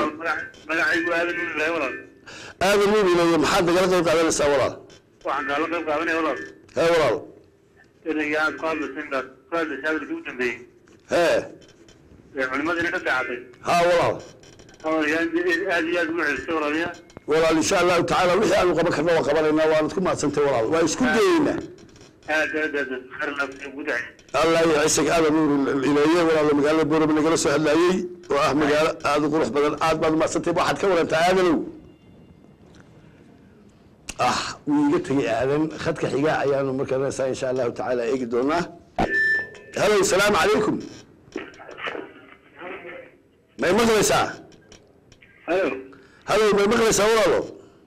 aadan nuubilayo maxaad nagala qayb qaadanaysaa walaal waxaan kaala qayb qaadanaya walaal hee walaal ereyga aad ku hadlaysa intaad ku hadlaysa hadalkii u dambeeyey hee ee culimadiina ka daacatay haa walaal hadalkaa aad iyo aad ugu celisay walaaliya walaal insha allahu tacaala wixii aanu qaban karna waa qabanaynaa waanad ku mahadsantay walaal waa isku dayeynaa aad aad aad khayr laafsiya ugu dacay allah iyo cisig aadan nuur ileeye walaalo magaalada boorama nagala soo hadlaayey oo ah magaalo aada u qurux badan aad baad umadsantay waxaad ka warantaa aadanow ah wuu iga tegay aadan khadka xiga ayaanu markaa insha allahu tacaala eegi doonaa halo salaamu calaykum may maqlaysaa halo halo may maqlaysaa walaalo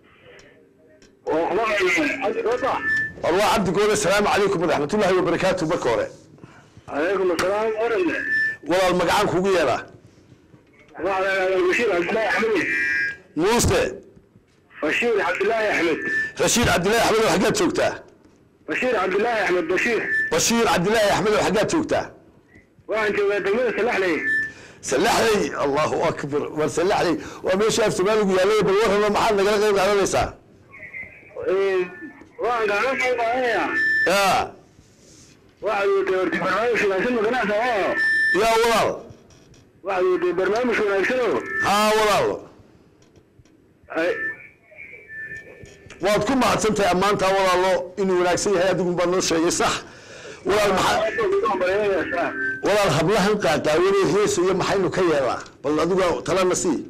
war waa cabdi goole asalaamu calaykum waraxmatullaahi wabarakaatu marka hore calaykum asalaam orange walaal magacaan kugu yeedhaa bashiir cabdillaahi axmed muuse bashiir cabdillaahi axmed rashiid cabdillaahi axmed oo xaggaad joogtaa bashiir cabdillaahi axmed bashiir bashiir cabdillaahi axmed oo xaggaad joogtaa waxaan joogaa degmada salaxley salaxley allahu akbar war salaxley waa meesha af soomaaligu yaallay bal warrama maxaad nagala qayb qaadanaysaa waxaan kaala qayb qaadanayaa ya waxaad watay horti barnaamij wanaagsan maganacsa oo yaa walaal waxaad watay barnaamij wanaagsan oo haa walaal waad ku mahadsantahay ammaantaa walaalo inuu wanaagsan yahay adigun baa noo sheegay sax walaal maxaa walaal hablahan qaaqaawanee heesa iyo maxaynu ka yeelaa bal adigu talana sii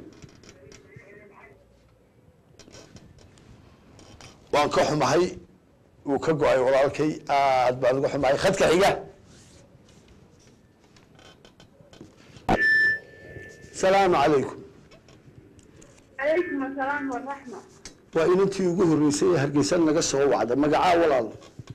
waan ka xumahay wuu ka go-ay walaalkay aad baan uga xumahay khadka xiga salaamu calaykum عليكم السلام والرحمة waa inantii ugu horreysay ee hargeysa naga soo wacda magacaa walaal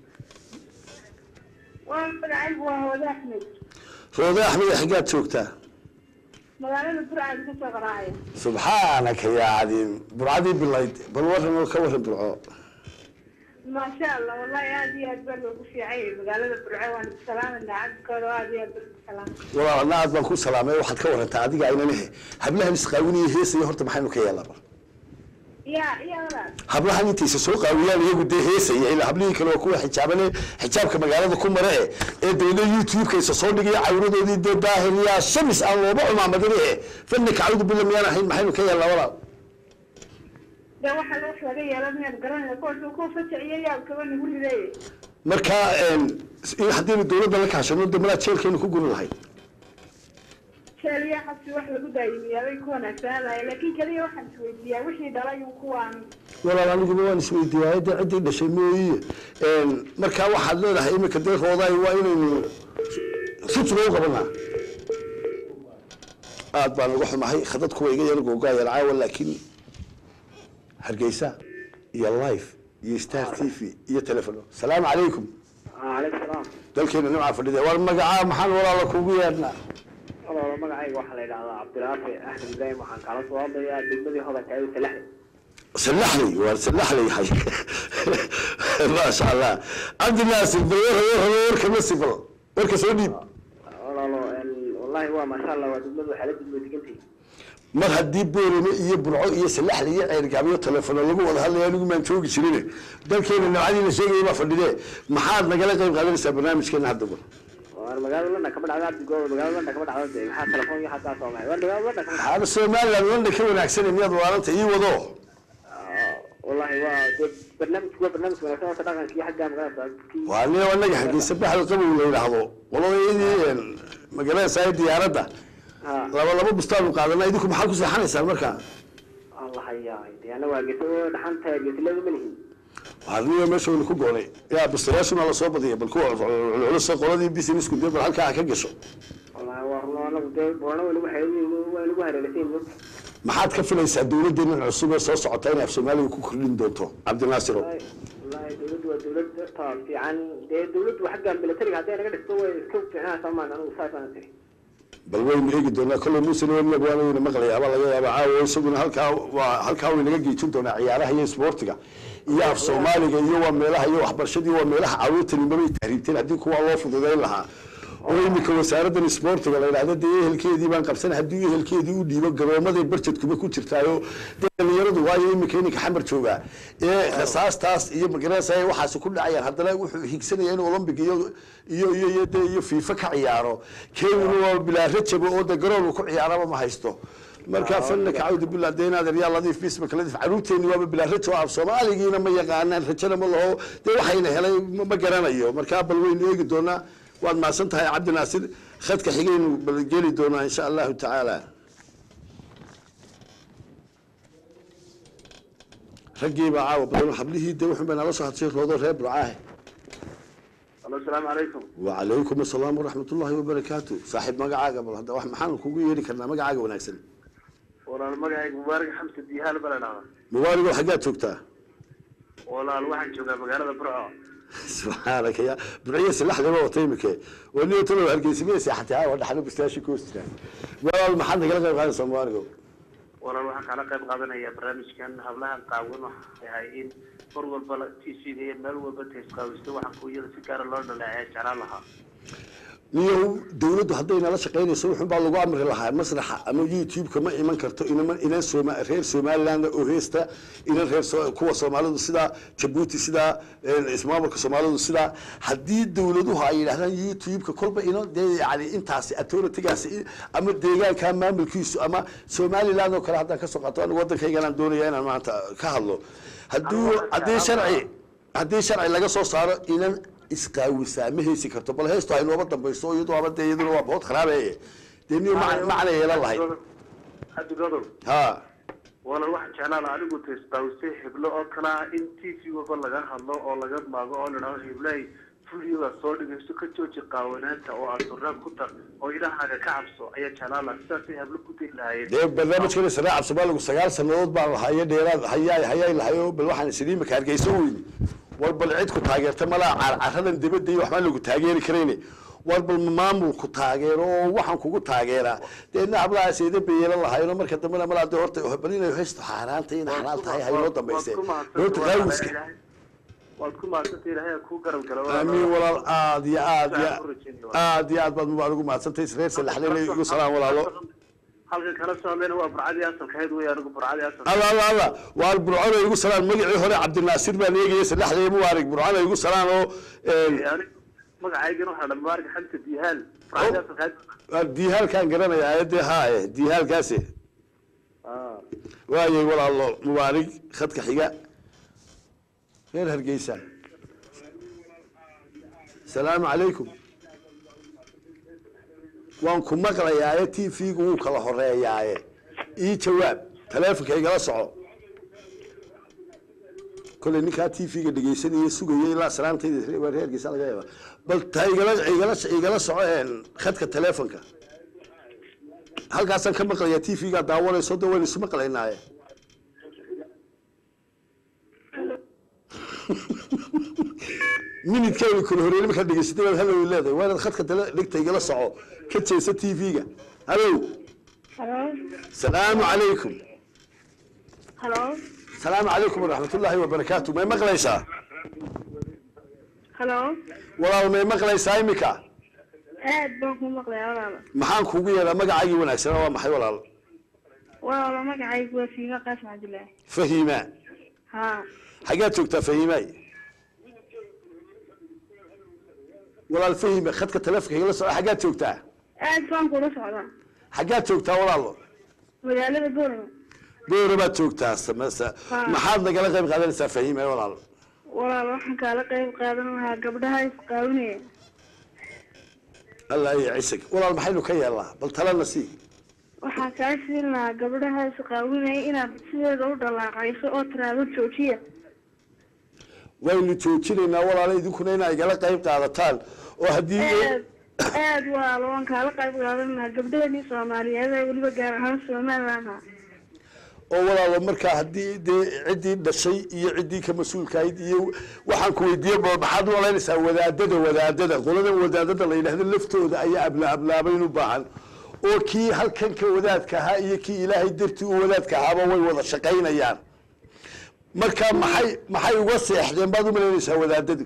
وأنا عيب وهو ذا أحمد roode axmed xaggaad joogtaa مغالبة برعة كسر غراية subxaanaka yaa cadiim burcadii bilayd bal warran oo ka warran burco ما شاء الله والله هذه أكبر وكفي عيب مغالبة برعة وأنا بسلام إن عبدك وهذه أكبر بسلام walaal adna aad baan ku salaamay waxaad ka warantaa adiga aynanahe hablahan isqaawinaya heesaya horta maxaynu ka yeelaa bal ya ya walaal hablahan intaysa soo qaawiyaan iyagu dee heesaya ilaa hablihii kale waa kuwa xijaabane xijaabka magaalada ku mare e ee dawlada youtube-ka isa soo dhigaya cawradoodii dee daahiriyaa shamis aan looba cumaamadin e fanika cawdu bila miyaan ahayn maxaynu ka yeelnaa walaal de waxa loo laga yeelanayaan garanaya kuwaas kuwa fajaciyo yaa kaba nagu rideeye marka in haddaynu dawladda la kaashano de malaa jeelkeenu ku gurin lahayd keliya xabsi wax lagu daayimiyaa bay ku wanaagsanaan lahay laakiin keliya waxaan isweydiiyaa wixii dhalay kuwaan walaal aniguba waan isweydiiyay dee ciddii dhashay mooyiye marka waxaad leedahay imika dee roodaay waa inaynu sutsuga u qabanaa aad baan uga xumahay khadadku waa iga yar googaayar caawa laakiin hargeysa iyo life iyo star t v iyo telefono salaamu calaykum calaykum salaam dalkeena nimca fadhida war magacaa maxaan walaala kugu yeedhnaa walaalo magacayga waxaa la yidhahdaa cabdiraafi axmed ibraahim waxaan kala soo hadlayaa degmadii hodanka ee salaxda salaxley waar salaxley hay maasha allah cabdi naasir bal war war warka masifal warka soo dhiib walaalo wallahi waa maasha allah waa degmadu waxaa la degmay degantihi mar haddii boorame iyo burco iyo salaxle iyo ceyrgaabyo telefono lagu wada hadlaya anigu maan joogi jirin dalkeena nabcadii la sheegaya baa fadhidee maxaad nagala qayb qaadanaysaa barnaamijkeena hadda bar war magaalada london kama dhacda abdigooda magaalada london kama dhacda dee maxaa telefoon iyo xataa soo maxay war magaalada london kama dhacda haada somaliland london ka wanaagsan miyaad waaranta ii wado wallahi waa dee barnaamijku waa barnaamij wanaagsan oo dhaqanka iyo xagga magaalada waa nin anaga hargeysa baxal qabow la yidhaahdo waladayadii magaalada saai diyaaradda ha laba laba bustaanu qaadana idinku maxaad ku seexanaysaan marka allah hayaa dee anaga waa geso dhaxanta gesilada ma lihin waxaadniga meesha waynu ku goonay yaa bustayaashuna lasoo badiyay bal kuwa culculus qoladii businessku dee bal halkaa ha ka gasho wallahi waa runo anagu dee boorna waa nagu xeerin waa nagu hareeraysayn maxaad ka filaysaa dawladdeena cusub ee soo socota inay af soomaaliga ku kordhin doonto cabdinaasiro wallahi dawladdu waa dawlad ta fiican dee dawladdu xagga militariga hadday naga dhigto way iska fiicnaa soomaan anigu saasaan tiri bal waynu eegi doonaa kolley muuse nabadnag waana wayna maqlaya abaa laga yaaba caawa isaguna halkaa waa halkaa way naga geejin doonaa ciyaaraha iyo isboortiga iyo af soomaaliga iyo waa meelaha iyo waxbarashadii waa meelaha caruurtani mabay tahriibteen haddii kuwaa loo fududayn lahaa oo imika wasaaraddan isboortiga la yidhahda dee ehelkeedii baan qabsanay haddii ehelkeedii u dhiibo garoomaday barjedkuba ku jirtaayo dee dhalinyaradu waayo imika ininka xamar joogaa ee rasaastaas iyo magarasa waxaasi ku dhacayaan haddana wuxuu higsanaya in olombic iyo iyo iyo iyo dee iyo fiifa ka ciyaaro kenyuna waa bilaa rajaba oo de garoon uu ku ciyaaraba ma haysto marka fanaka cawdu billah dee inaad eryaa ladiif bismaka ladiif caruurteeni waaba bilaa rajo af soomaaligiina ma yaqaanaan rajana ma laho dee waxayna helay ma- ma garanayo markaa bal waynu eegi doonaa waad mahadsan tahay cabdi naasir khadka xigaynu bal geli doonaa insha allahu tacaala raggiibaa caawa badan hablihii dee wuxun bay nala soo hadshay roodo reer burcaahe alo asalaamu calaykum wacalaykum asalaam waraxmat ullahi wabarakaatu saaxiib magacaaga bal hadda wax maxaan kugu yeeri karnaa magacaaga wanaagsan walaal magacayga mubaarak xamse diihaal bala dhahda mubaarigoo xaggaad joogtaa walaal waxaan joogaa magaalada burco subxaanaka ya burciya silaxdaba wata imike oo nin talow hargeysimee seexatay aawa dhaxlo bustaashi ku hostiraan walaal maxaad nagala qayb qaadaysaa mubaarigo walaal waxaan kala qayb qaadanaya barnaamijkan hablahan qaawan waxay ahay in mar walba t v da iyo meel walba taysqaawisto waxaan kuuyada si gaara loo dhaleeceya jeclaan lahaa niyow dawladdu hadday nala shaqaynayso wuxun baa lagu amri lahaa masraxa ama youtube-ka ma iman karto inama inan sooma reer somaliland oo heesta inan reer so- kuwa soomaalidu sidaa jabuuti sidaa eh, ismaamulka soomaalidu sidaa haddii dawladuhu ay yidhahdaan youtube-ka kolba ino dee yani intaasi authority-gaasi i- ama deegaanka maamulkiisu ama somaliland oo kale haddaan kasoo qaato anigu waddankayganaan doonaya inaan maanta ka hadlo hadduu haddii sharci haddii sharci laga soo saaro inan isqaawisaa ma heysi karto bal heestu haynooba dambayso iyadoo aba dee iyaduna waa bood kharaabeeye dee niyo mac- macna yeelan lahayd haddi godob ha walaal waxaan jeclaan lahaa anigu taysqaawistay heblo oo kale ah in t v walba laga hadlo oo laga maago oo ladhahdo heblahay videoga soo dhigayso ka jooji qaawanaanta oo aad surnaag ku tar oo ilahaaga ka cabso ayaa jeclaan lahaa sidaasay hablo ku diri lahaayeen dee barnaamijkan israaca soomaaligu sagaal sanadood baan lahayo dheeraad hayaa hayaa lahayo bal waxaan isiri imika hargeysa weyni war bal cid ku taageerta malaa carcaradan dibadda iyo waxbaan lagu taageeri karayne war bal maamulku taageero oo waxaan kugu taageeraa deedna hablahaas eeda beyelan lahayno marka dambena malaa de horta bal inay haysto xaaraanta in xalaal tahay haynoo dambayse horta qaawiska waad ku mahadsanta ilaahay kuu garab gala aamiin walaal aad iyo aad iyo aad iyo aad baad mubaa ugu mahadsantahay reer salaxleyna igu salaam walaalo halkan kala socdayna waa burcadii asalkahayd wey anigu burcadii asalka alla alla alla waa burcada igu salaan magacii hore cabdinaasir baan eegaya saddexdii mubaarig burcada igu salaan oo een, anigu magacaygana waxaa dhan mubaarak xamsa dihaal burcadii asalkahayd waa diihaalkaan garanayaa aayadee haaye diihaalkaasi ah waayay walaalo mubaarig khadka xiga reer hargeysa salaamu calaykum waan ku maqlayaaye t v-gu wuu kala horeeyaaye ii jawaab taleefonka igala soco kolley ninkaa t v-ga dhegeysanaya sugaya ilaa salaantayda waa reer hargeysa laga yaaba bal ta igala igala igala soco een, khadka taleefonka halkaasaan ka maqlayaa t v-gaa daawanayso de waynu isu maqlaynaaye minidkaynu kala horeeyey markaad dhegeysatay baad hallow leedahay waa inaad khadka tale dhigta igala soco ka jeesa t v-ga hallow halo salaamu calaykum halo salaamu calaykum waraxmatullaahi wabarakaatu may maqlaysaa halo walaal may maqlaysaa imika aad baan ku maqlayaa walaalo maxaan kuugu yeedhaa magacaagii wanaagsanaa waa maxay walaal walaalo magacaygu waa fiima qaasim cabdillaahi fahiima ha xaggaad joogtaa fahiimay walaal fahime khadka taleefonka igala soco xaggaad joogtaa aad baan kula socdaa xaggaad joogtaa walaalo magaalada boorama doora baad joogtaa samesa Ha. maxaad nagala qayb qaadanaysaa fahiime walaal walaalo waxaan kaala qayb qaadan lahaa gabdhaha isqaawinaya allah iyo cisig walaal maxaynu ka yeelnaa bal talena sii waxaan kaa siin lahaa gabdhaha isqaawinaya inaad sideeda u dhalaacayso oo tiraado joojiya waynu joojinaynaa walaalo idinkuna inaa igala qayb qaadataan oo haddii aad aad walaalo waan kaala qayb qaadan lahaa gabdhaheenii soomaaliyeed ee weliba gaar ahaan somaliland ha oo walaalo markaa haddii dee ciddii dhashay iyo ciddii ka mas-uulkahayd iyo waxaan ku weydiiye ba maxaad u malaynaysaa wadaadada wadaadada qoladan wadaadada la yidhahdo laftooda ayaa abla ablaabayn u baahan oo kii halkan ka wadaadka ahaa iyo kii ilaahay dartii u wadaadka ahaaba way wada shaqaynayaan marka maxay maxay uga seexdeen baad u malaynaysaa wadaadadu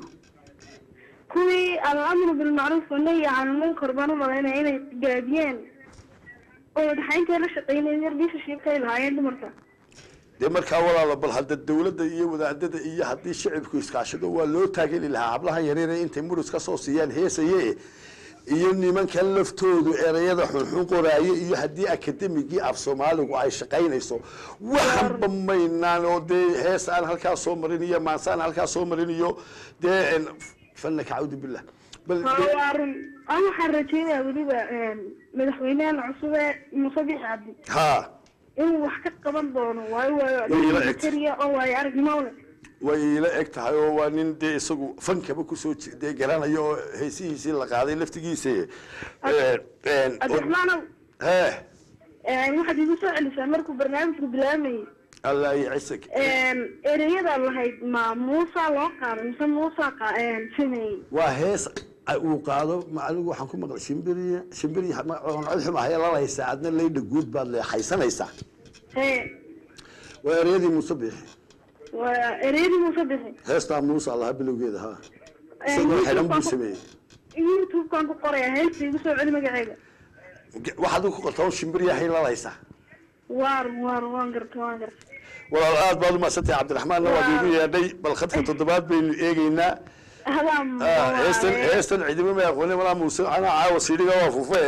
kuwii alamru bilmacruuf wanahyi can lmunkar baan u malaynaya inay gaadiyeen oo madaxaynta la shaqeynaya yardiisa shiibkay lahaayeen dumarka dee markaa walaalo bal hadda dawladda iyo wadaadada iyo haddii shicibku iskaashado waa loo taageli lahaa hablahan yareere intay murus ka soo siiyaan heesaye iyo nimankan laftoodu erayada xunxun qoraaye iyo haddii akademigii af soomaaligu ay shaqaynayso waxanba maynaan oo dee hees aan halkaa soo marin iyo maanse aan halkaa soo marin iyo dee en, fanaka cawdu billah bal ha waa run an waxaan rajeynayaa weliba madaxweynahan cusub ee muuse bix cabdi ha inuu wax ka qaban doono waayo Way ila waayo eg. kariya oo waayo aragnimo leh way ila eg tahay oo waa nin dee isagu fankaba kusoo ji- dee garanayo oo heesihiisii la qaaday laftigiisa Eh, en, oo- cabdiraxmaanow hee waxaad igu soo celisaa markuu barnaamijku bilaamayay allah iyo cisig ereyada lahayd ma muusa loo qaaday mise muusa qa- sameeyey waa hees a- uu qaado ma anigu waxaan ku maqlay shimbiriya shimbiriya ma- oon cod xum ahaya lalaysaa adna laydha guud baad leexaysanaysaa hee waa ereyadii muuse biixi waa ereyadii muuse bixi heestaa muuse allaha bilowgeeda ha isagoo xidhan buu sameeyey youtube-kan ku qoraya heesta igu soo celi magaceeda Ge- waxaad ku qortaa shimbiriyahay lalaysaa waar waar waan garta waan garta walaal aad baad umaadsantahay cabdiraxmaanna waad iigu yeedhay bal khadka toddobaad baynu eegeynaa hadaa Ah, heestan heestan cidima ma aqooni malaa muuse anaa caawa siidhiga waa fufe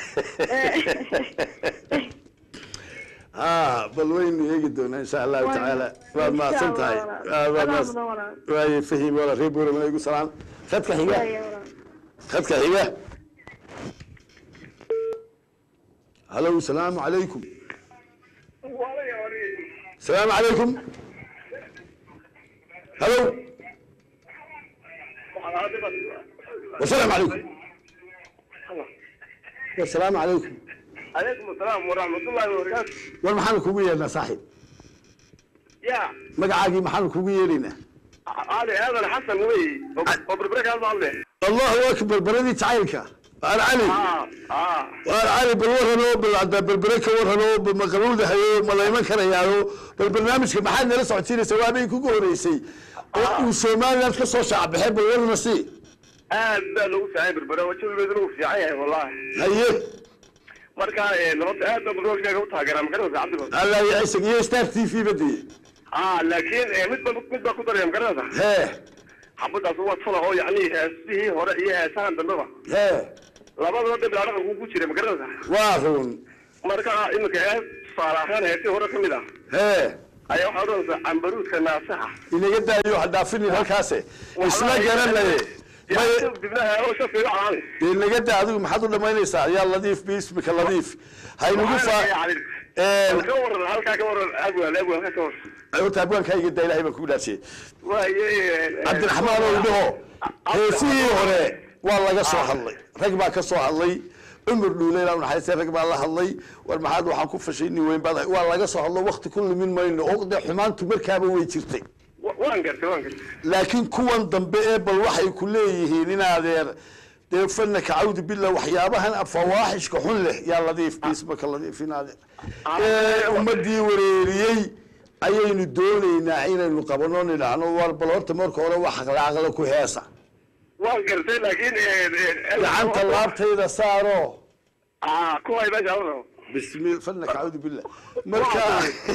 ha bal waynu eegi doonaa insha allahu Waa- tacaala waad mahadsan tahay Insha Allah, Ah, waad Adaa mahadsan- mudan walaal. waaye fahim wala reer booramana igu salaan khadka xiga khadka xiga halow salaamu calaykum salaamu calaykum halow wasalaamu calaykum wasalaamu calaykum calaykum asalaam waraxmatullaahi wabarakaatu war maxaanu kugu yeedhnaa saaxiib ya magacaagii maxaanu kugu yeedhaynaa ali aadan xasan wey oo berbere kaal maadle allahu akbar baradii jacaylka waan cali ah ah waan cali bal warranoo bal haddaa berbere ka warranoo bal ma qabuuldahayo ma layman karayaano bal barnaamijka maxaad nala socodsiinaysaa waabay kugu horeysay oo uu somaliland ka soo shaacbaxay bal warna si aad baa loogu fiican berbere wajawigeedu lagu fiican yahay wallahi haye marka horta aad baan barnaamijkaaga u taageeraa magaranaysa cabdigood allah ya isag iyo star t v badii ah laakiin mid ba mid baa ku daraya magaranaysa hee xabadaas waa tula oo yacni heesihii hore iyo heesahan dambeba hee labadaba dib dhaqanka ku jira magaranaysa waa run marka iminka hees tusaale ahaan heesihii hore ka mid ah hee ayaa waxaa odhanaysaa cambaruudka naasaxa inaga daayo ha dhaafinin halkaase isla garanaye may dibnaha oo shafiiga calaani dee naga daa adigu maxaad u dhamaynaysaa yaa ladiif biismika ladiif haynugu faa ka waran halkaa ka waran agwal agwal halkaa ka waran horta abwaankaa iga daa ilahay baan kugu dhaafsiyey waaye cabdiraxmaan ow dhaho heesihii hore waa laga soo hadlay rag baa ka soo hadlay cumar dhuule ilaa naxariistay rag baa la hadlay war maxaad waxaan ku fashay nin weyn baad waa laga soo hadlo wakti ku lumin mayno oo dee xumaantu markaaba way jirtay waan gartay waan gartay laakiin kuwan dambe ee bal waxay ku leeyihiin in adeer dee fanaka cawdu billah waxyaabahan fawaaxishka xun leh yaa ladiif biismaka ladiif in adeer ee ummadii wareeriyey ayaynu doonaynaa inaynu qabano nidhaahno war bal horta marka hore wax aqlaaqla ku heesa waan gartay laakiin gacanta laabtayda saaro ah kuway meesha la rabo bismi fanaka cawdu billah marka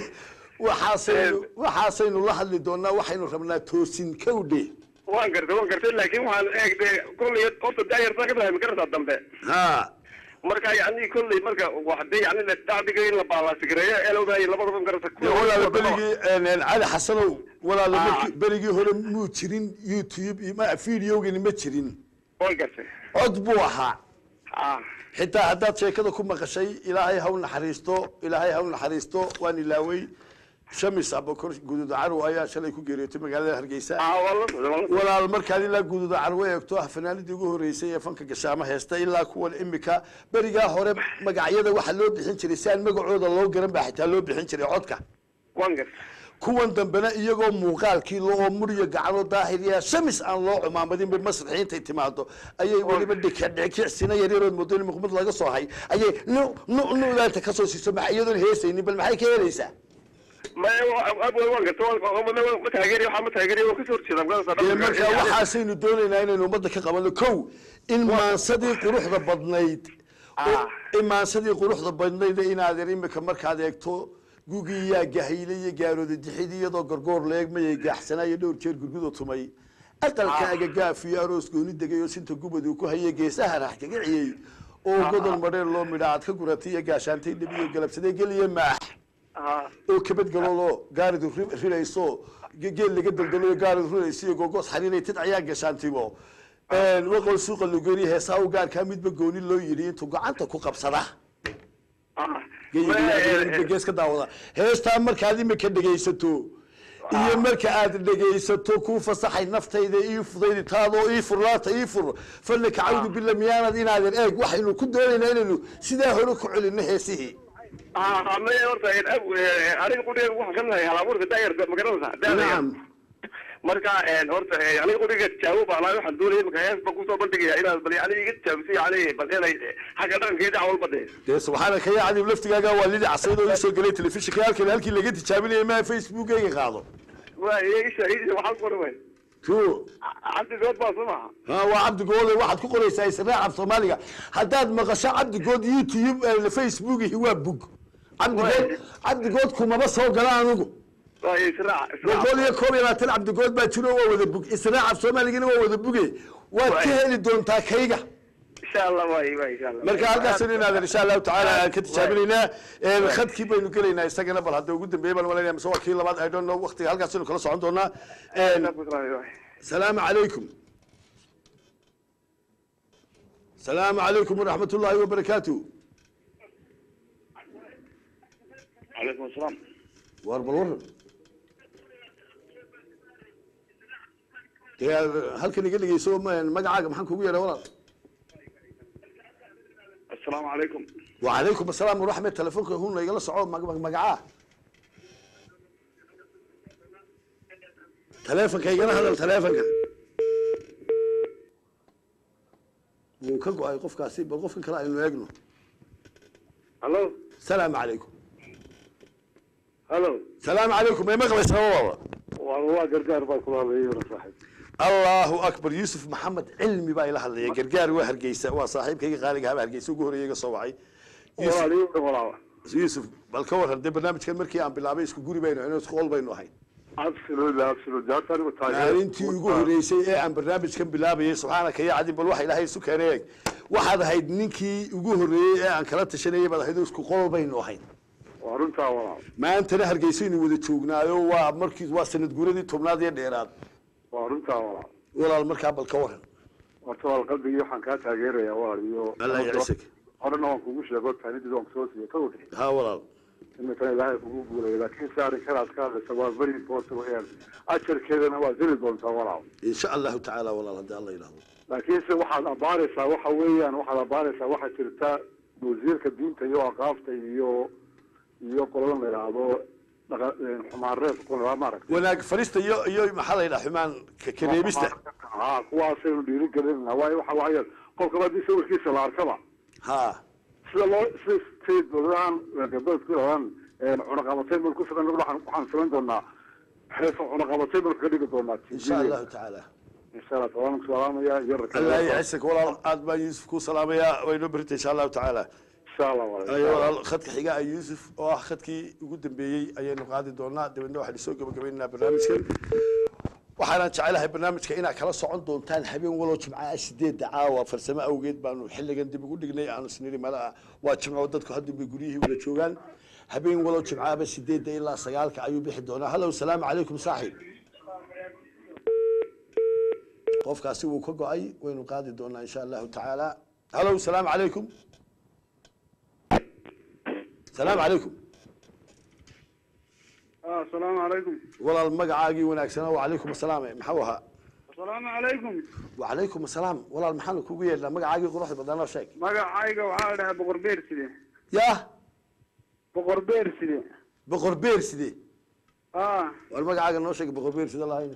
waxaasaynu waxaasaynu la hadli doonaa waxaynu rabnaa toosin kowdhe waan gartay waan gartay laakiin waxaan eegday kolley horta daayartaa ka tahay magarata dambe ha marka yani kolley marka waxdee yani dacdiga in la baalaasigareeyo elowdaay labadaba magarata dee walaala berigii cali xasanow walaala markii berigii hore muu jirin youtube iyo ma videogani ma jirin waan gartay cod buu ahaa ah xitaa haddaad sheekada ku maqashay ilaahay ha u naxariisto ilaahay ha u naxariisto waan ilaaway shamis abakor guduud carow ayaa shalay ku geeriyootay magaalada hargeysa ah waa la socday waa la socday walaal markaad ilaa guduuda carwo eegto ah fanaanadii ugu horeysay ee fanka gashaamo heesta ilaa kuwan imika berigaa hore magacyada waxaa loo bixin jiray si aan magacooda loo garan baa xitaa loo bixin jiray codka waan gartay kuwan dambena iyagoo muuqaalkii loo muryo gacanoo daahiriya shamis aan loo cumaamadin bay masraxii intay timaado ayay weliba dhikadhikicsina yaryarood moodo in muqmad laga soo hay ayay nu nu nudaanta kasoo siiso maxa iyadoon heesaynin bal maxay ka helaysaa ma abwal waan gartay waan ma taageeriyo waxaa ma taageeriyo waan kasoo horjeeda magarata dee markaa waxaasaynu doonaynaa inaynu ummadda ka qabano kow in maansadii quruxda badnayd Ah. in maansadii quruxda badnayd inaad er imika markaad eegto gugii yaa gahayle iyo gaarooda dixid iyadoo gorgoor leegmayay gaaxsanaayo dhowr jeer gurguda tumay aqalkaaga gaaf iyo aroos gooni degay oo sinta gubad uu ku hayay geesaha rax kaga ciyey oo godol madheer loo midha aad ka guratay iyo gaashaantay dhabiyo galabsaday geliya maax ah oo kabadgalooloo gaaridu ri- rilayso ge- geel laga daldalo gaaridu rilayso iyo gogoos xariiray tid ayaa gashaantibo waqol suuqa lugeri heesaa u gaarkaa midba gooni loo yidhi intuu gacanta ku qabsada ah gees ka daawada heestaa markaad imika dhegaysato iyo marka aad dhegaysato kuu fasaxay naftayda ii fudaydi taadoo ii furlaata ii fur fanaka cawdu bila miyaanad inaadan eeg waxaynu ku doonaynaa inaynu sidaa hore ku celino heesihii ah ma horta aniga qudhiga waxaan ka nahay halabuurka daayarta magaranaysa nacam marka horta aniga qudhiga tijaabo baalaa waxaan doonaya imika hees baan kusoo bandhigaya inaad bal yani iga tijaabisay yani bal inay xagga dhaqankeeda awalba dee dee subxaanaka ya cadiib laftigaaga waa lidi casayd oo isoo gelay telefishinka halkan halkii laga tijaabinayay maa facebookeyga qaado waa isha isha waxaa ku qoran way ko cabdigood baa soo maha ha waa cabdigoode waxaad ku qoraysaa israac af soomaaliga haddaad maqasho cabdigood youtube eh, facebookihi waa bug cabdigood cabdigood kumaba soo gala anugu waa israac israac boqol iyo koob iyo labaatan cabdigood baa jiro waa wada bug israac af soomaaligana waa wada buge waad ka heli doontaa kayga insha allah waay waay insha allah marka halkaas inaadan insha allahu tacaala aan ka tijaabinaynaa Een, khadkii baynu gelaynaa isagana bal hadda ugu dambeeyay baan malaynaya mise waa kii labaad i don't know waqtiga halkaas aynu kala socon doonaa Een, salaamu calaykum salaamu calaykum waraxmat ullaahi wabarakaatu calaykum asalaam war bal waran dee halkan iga dhegeyso ma- magacaaga maxaan kugu yeedha walaal asalaamu calaykum وعليكم السلام ورحمة تلفونك هون يلا صعود مقعاه تلفونك يلا هذا التلفونك وكقوا أي قف كاسي بالقف كلا إنه يجنو hallo السلام عليكم hallo السلام عليكم يا مغلى سوا waa waa gargaar baa kula hadlaya yara saaxib الله أكبر يوسف محمد علمي بقى إلى هذا جرجار وهرجيسة وصاحب كي قال جاب هرجيسة وجوه ريجا صواعي walaal iyo walaal yuusuf bal ka waran dee barnaamijkan markii aan bilaabay isku guri baynu inuu isku qol baynu ahayn absolutely absolutely horta anigu taageer maalintii ugu horeysay ee aan barnaamijkan bilaabayay subxaanaka ya cadin bal waxa ilaahay isu keenay eeg waxaad ahayd ninkii ugu horeeyey ee aan kala tashanayay baad ahayd oo isku qol baynu ahayn waa runtaa walaal maantana hargeysaynu wada joognaayo waa markii waa sanad guuradii tobnaad iyo dheeraad waa runtaa walaal walaal markaa bal ka waran horta walaal qalbigii waxaan kaa taageerayaa walaal iyo allah yacisag horena waan kugu sheego taanidii waan kusoo siiyey ka wixi ha walaal iminkana ilaahay kugu guuleeyo laakiin si arrinkanaad ka hadlaysa waa very important weyaan ajarkeedana waa heli doontaa walaal insha allahu tacaala walaal haddii alla yidhaahdo laakiinse waxaad abaaraysaa waxa weeyaan waxaad abaaraysaa waxaa jirta wasiirka diinta iyo aqaafta iyo iyo qoladan la yidhaahdo dhaqa xumaan reebka kuna maaragta wanaag farista iyo iyo maxaa la yidhaha xumaan ka- kareebista ha kuwaasaynu dhiiri gelinana waayo waxa waaye qofkaba haddii sawirkiisa la arkaba ha sida loo sida state dowladahan gabdhood ku yidhahdaan cunaqabatay mal ku filan waxaan waxaan samayn doonaa xeesa cunaqabatay mal kaga dhigi doonaa insha allahu tacaala insha allah tabaanku salaamaya iyo allah yacisag walaal aad baan yuusuf ku salaamayaa waynoo berita insha allahu tacaala insha allah ayo walaal khadka xiga ah yuusuf oo ah khadkii ugu dambeeyey ayaynu qaadi doonaa dabeedna waxaynu soo gabagabaynaynaa barnaamijkan waxaanaan jecelahay barnaamijka inaad kala socon doontaan habeen walow jimcaha sideedda caawa farsamo awgeed baanu xilligan dib ugu dhignay aanu isniri mala waa jimco dadku hadda bay guryihii wada joogaan habeen walow jimcahaba sideedda ilaa sagaalka ayuu bixi doonaa hallow salaamu calaykum saaxiib qofkaasi wuu ka go-ay waynu qaadi doonaa insha allahu tacaala hallow salaamu calaykum salaamu calaykum asalaamu calaykum walaal magacaagii wanaagsanaa wacalaykum asalaam maxau ahaa asalaamu calaykum wacalaykum asalaam walaal maxaanu kugu yeedhnaa magacaagii quruxda badnaa sheeg magacayga waxaa la dhahaa boqor beer side yaa boqor beer side boqor beer sidee ah war magacaaga noo sheeg boqor beer side lahayn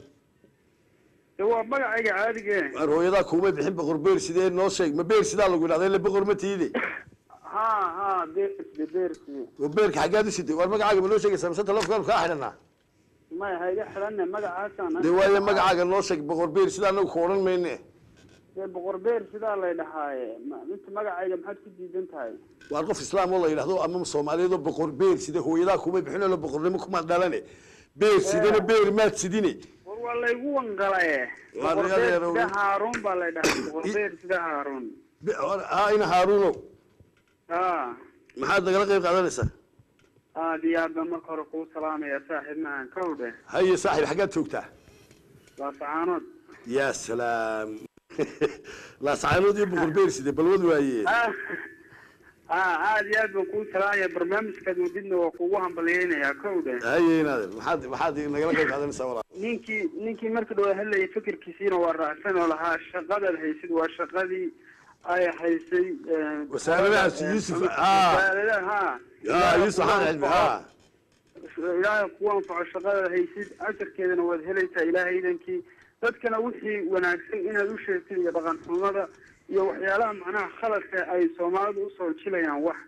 de waa magacayga caadige war hooyadaa kuumay bixin boqor beer sidee noo sheeg ma beer sidaa lagu yidhahda ila boqor ma tiide ha ha beer side beer side war beerka xaggaad u siday war magacaaga ma noo sheegaysaa mise telefonkaanu kaa xidhanaa maya ha iga xidhanne magacaasaan dee waaye magacaaga noo sheeg boqor beer sida anagu ku odhan mayne dee boqor beer sidaa lay dhahaaye ma- inta magacayga maxaad ku diidan tahay waar qof islaam oo la yidhahdo ama soomaaliyeed oo boqor beer side hooyadaa kuumay bixin oo boqornimo kumaad dhalane beer sidena beer maad sidine war waa laygu wangalaye Waa boqor laga beer reero- sida haaruun baa lay dhahaa boqor beer sida haaruun Be- war- haa ina haaruuno ha maxaad nagala qayb qaadanaysaa aad iyo aad baan marka hore kuu salaamaya saaxiib mahan kowdhe haye saaxiib xaggaad joogtaa laasacaanood yaa salaam laasacaanood iyo boqor beer side balwad waaye ah ah aad iyo aad baan kuu salaamaya barnaamijkaad wadidna waa kugu hambalyeynayaa kowdhe haye inaad maxaad maxaad nagala qayb qaadanaysaa walaal ninkii ninkii marka dhawa hadlayay fikirkiisiina waa raacsan oo lahaa shaqadaad haysid waa shaqadii ay haysay eh, Wasaaradahaas Yuusuf, ah. wasaaradaha ha yaa yuusuf xaan cilmi ha ilaahay kugu anfaco shaqadaad haysid ajarkeedana waad helaysaa ilaahay idankii dadkana wixii wanaagsan inaad u sheegtid iyo dhaqan xumada iyo waxyaalaha macnaha khaladka ay soomaalidu usoo jilayaan wax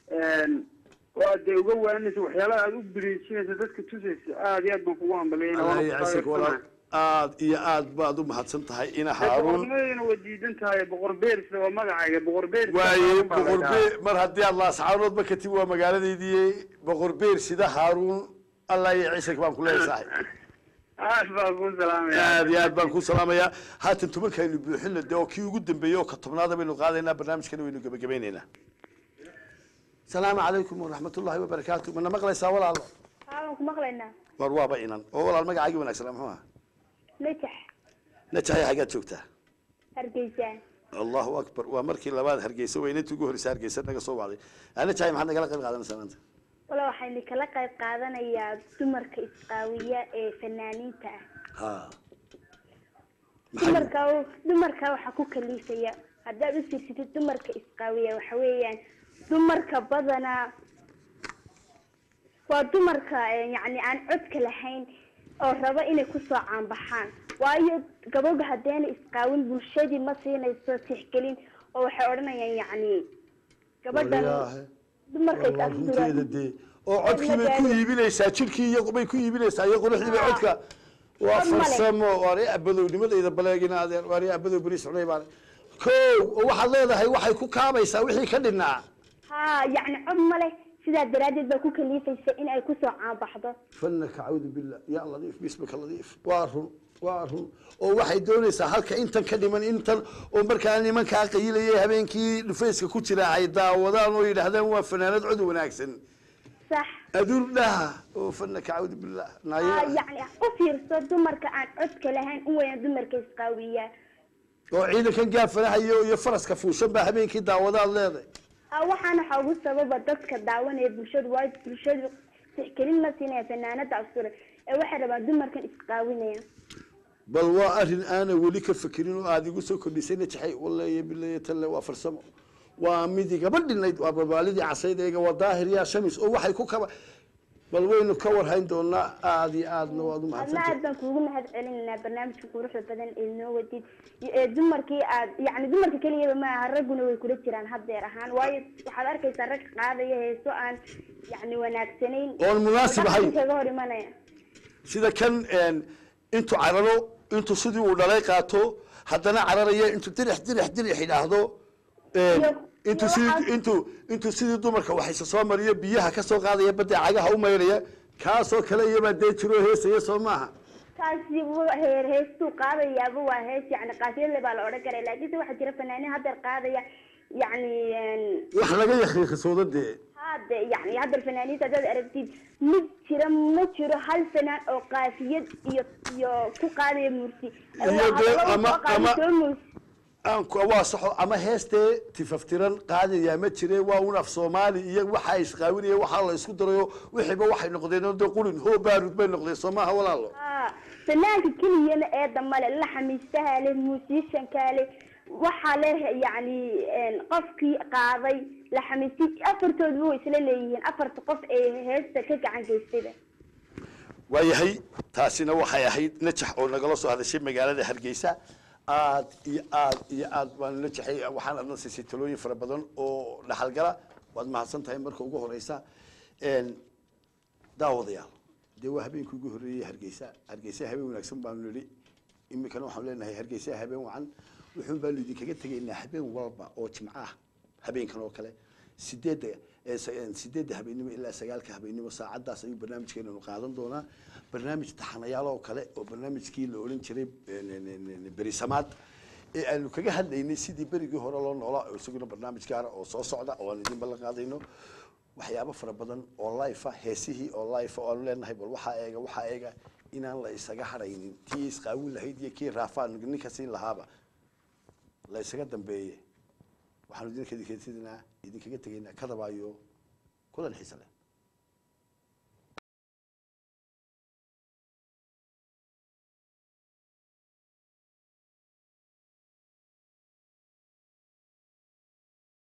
oo aad dee uga waanaysa waxyaalaha aad u biriijinaysa dadka tusaysa aad iyo aad baan kugu hambalyeynaa allah waana ku yacasig walaal taageersanaa. aad iyo aad baad u mahadsan tahay ina haaruun boqornimadina waa diidan tahay boqor beersida waa magacayga boqor beers waaye boqor beer mar haddii aad laasacaanood ma katib waa magaaladeydii boqor beer sida haaruun allah yacasig baan ku leeyahay saaxiib aad baan ku salaamaya aad iyo aad baan ku salaamayaa haatan tobankaynu buuxina de oo kii ugu dambeeyey oo ka tobnaada baynu qaadaynaa barnaamijkana waynu gebagabaynaynaa salaamu calaykum waraxmatullahi wabarakaatu mana maqlaysaa walaalo waxaan ku maqlaynaa war waaba inan oo walaal magacaagii wanaagsanaa muxuu aha najax najaxay xaggaad joogtaa hargeysa allahu akbar waa markii labaad hargeysa weynatii ugu horreysay hargeysa naga soo wacday najaxay maxaad nagala qayb qaadanaysaa maanta wala waxaynu kala qayb qaadanayaa dumarka isqaawiya ee fanaaniinta ah ha maxay dumarka dumarka waxaa ku kaliifaya haddaad u fiirsatid dumarka isqaawiya waxa weeyaan dumarka badanaa waa dumarka eh, yacni aan codka lahayn oo raba inay kusoo caanbaxaan waayo gabadha haddeena isqaawin bulshadii ma siinayso tixgelin oo waxay odhanayaan yacni gabadhan Waryaahe. dumarka is waa runteeda asturaan dee oo codkii bay ku iibinaysaa jirkii iyo bay ku iibinaysaa iyo quruxdii bay codka waa Cod male. farsamo waari abadownimadayda baleegina adeer waari abadow beri socday baan ko oo waxaad leedahay waxay ku kaabaysaa wixii ka dhinaa ha yacni cod ma leh sidaa daraaddeed baa ku kaliifaysa in ay kusoo caanbaxdo fanaka cawdu billah ya ladiif bismika ladiif waa run waa run oo waxay doonaysaa halka intan ka dhiman intan oo markaa nimankaa qayilayay habeenkii dhufayska ku jira ay daawadaan oo yidhaahdaan waa fanaanad cod wanaagsan sax aduur dhaha oo fanaka cawdu billah ha naayo yacni u fiirso dumarka aan codka lahayn u weyna dumarka isqaawiyaa oo ciidankan gaafanahayo iyo faraska fuushan baa habeenkii daawadaad leedahay ha waxaana waxaa ugu sababa dadka daawanaya bulshadu waayo bulshadu tixgelin ma siinaya fanaanada asure ee waxay rabaan dumarkan isqaawinaya bal waa arrin aana weli ka fekerin oo aada igu soo kordhisayna jaxay waleeye bileeye talle waa farsamo waa midi gaba dhinayd waa babaalidii casayd eega waa daahir yaa shamis oo waxay ku kaba bal waynu ka warhayn doonaa aada iyo aadna waad u adna mahadsantahay aad baan kuugu mahad celinaynaa barnaamijka quruxda badan ee noo wadid ee dumarkii aad yacni dumarka keliyaba maaha ragguna way kula jiraan haddeer ahaan waayo waxaad arkaysaa rag qaadaya heeso aan yacni wanaagsanayn Oon munaasib ahayn. dhaqanka kaga hor imanaya sida kan een, intuu cararo intuu sidii uu dhalay qaato haddana cararaya intuu dirix dirix dirix idhaahdo een, Iyo- intuu iyo sidii waxaas- intuu intuu sidii dumarka waxayse soo mariyo biyaha ka soo qaadaya badda cagaha u maydhaya kaasoo kale iyabaa dee jiroo heesaya soo maaha kaasi wuu heer heestuu qaadayaaba waa hees yacni qaafiyadle baa la odhan karaa laakiinse waxaa jira fanaaniin haddeer qaadaya yacni een, wax laga yakiiqisoodo dee hade yani hadda fanaaniinta haddaad aragtid mid jira ma jiro hal fanaan oo qaafiyad iyo iyo ku qaadaya mursi Iyo dee ama- ama- soo mursi aan ku- waa saxo ama heestee tifaftiran qaadayaa ma jire waa un af soomaali iyo waxaa isqaawinaya waxaa la isku darayo wixiiba waxay noqdeen oo dee qulin hoo baarud bay noqdeen soo maaha walaalo Ah, fanaanka keliyana eeda male laxamiistaha leh muusishanka leh waxaa leh yacni een, qofkii qaaday laxamiisti afartooduba way isla leeyihiin afarta qof ee heesta ka gacan geystayba waayahay taasina waxay ahayd najax oo nagala soo hadashay magaalada hargeysa aad iyo aad iyo aad baan najaxay waxaan adna siisay talooyin fara badan oo dhaxalgala waad mahadsan tahay marka ugu horeysa Een, daawadayaal dee waa habeenkii ugu horreeyey hargeysa hargeysa habeen wanaagsan baanu nidhi iminkana waxaanu leenahay hargeysa habeen wacan wuxuun baanu idinkaga tegaynaa habeen walba oo jimco ah habeenkan oo kale sideedda ee sa- een, sideedda habeenimo ilaa sagaalka habeenimo saacadaas ayuu barnaamijkeenanu qaadan doonaa barnaamij taxanayaal oo kale oo barnaamijkii la odhan jiray een, een, een, een, berisamaad ee aanu kaga hadlaynay sidii berigii hore loo noolaa oo isaguna barnaamij gaara oo soo socda oo aan idin ballan qaadayno waxyaabo fara badan oo life ah heesihii oo life ah oo aanu leenahay bal waxaa eega waxaa eega inaan la isaga hadhaynin tii isqaawin lahayd iyo kii raafaan ninka siin lahaaba la isaga dambeeye waxaanu idinka idinkaga idinkaga tegaynaa kadabaayo kulan xiise leh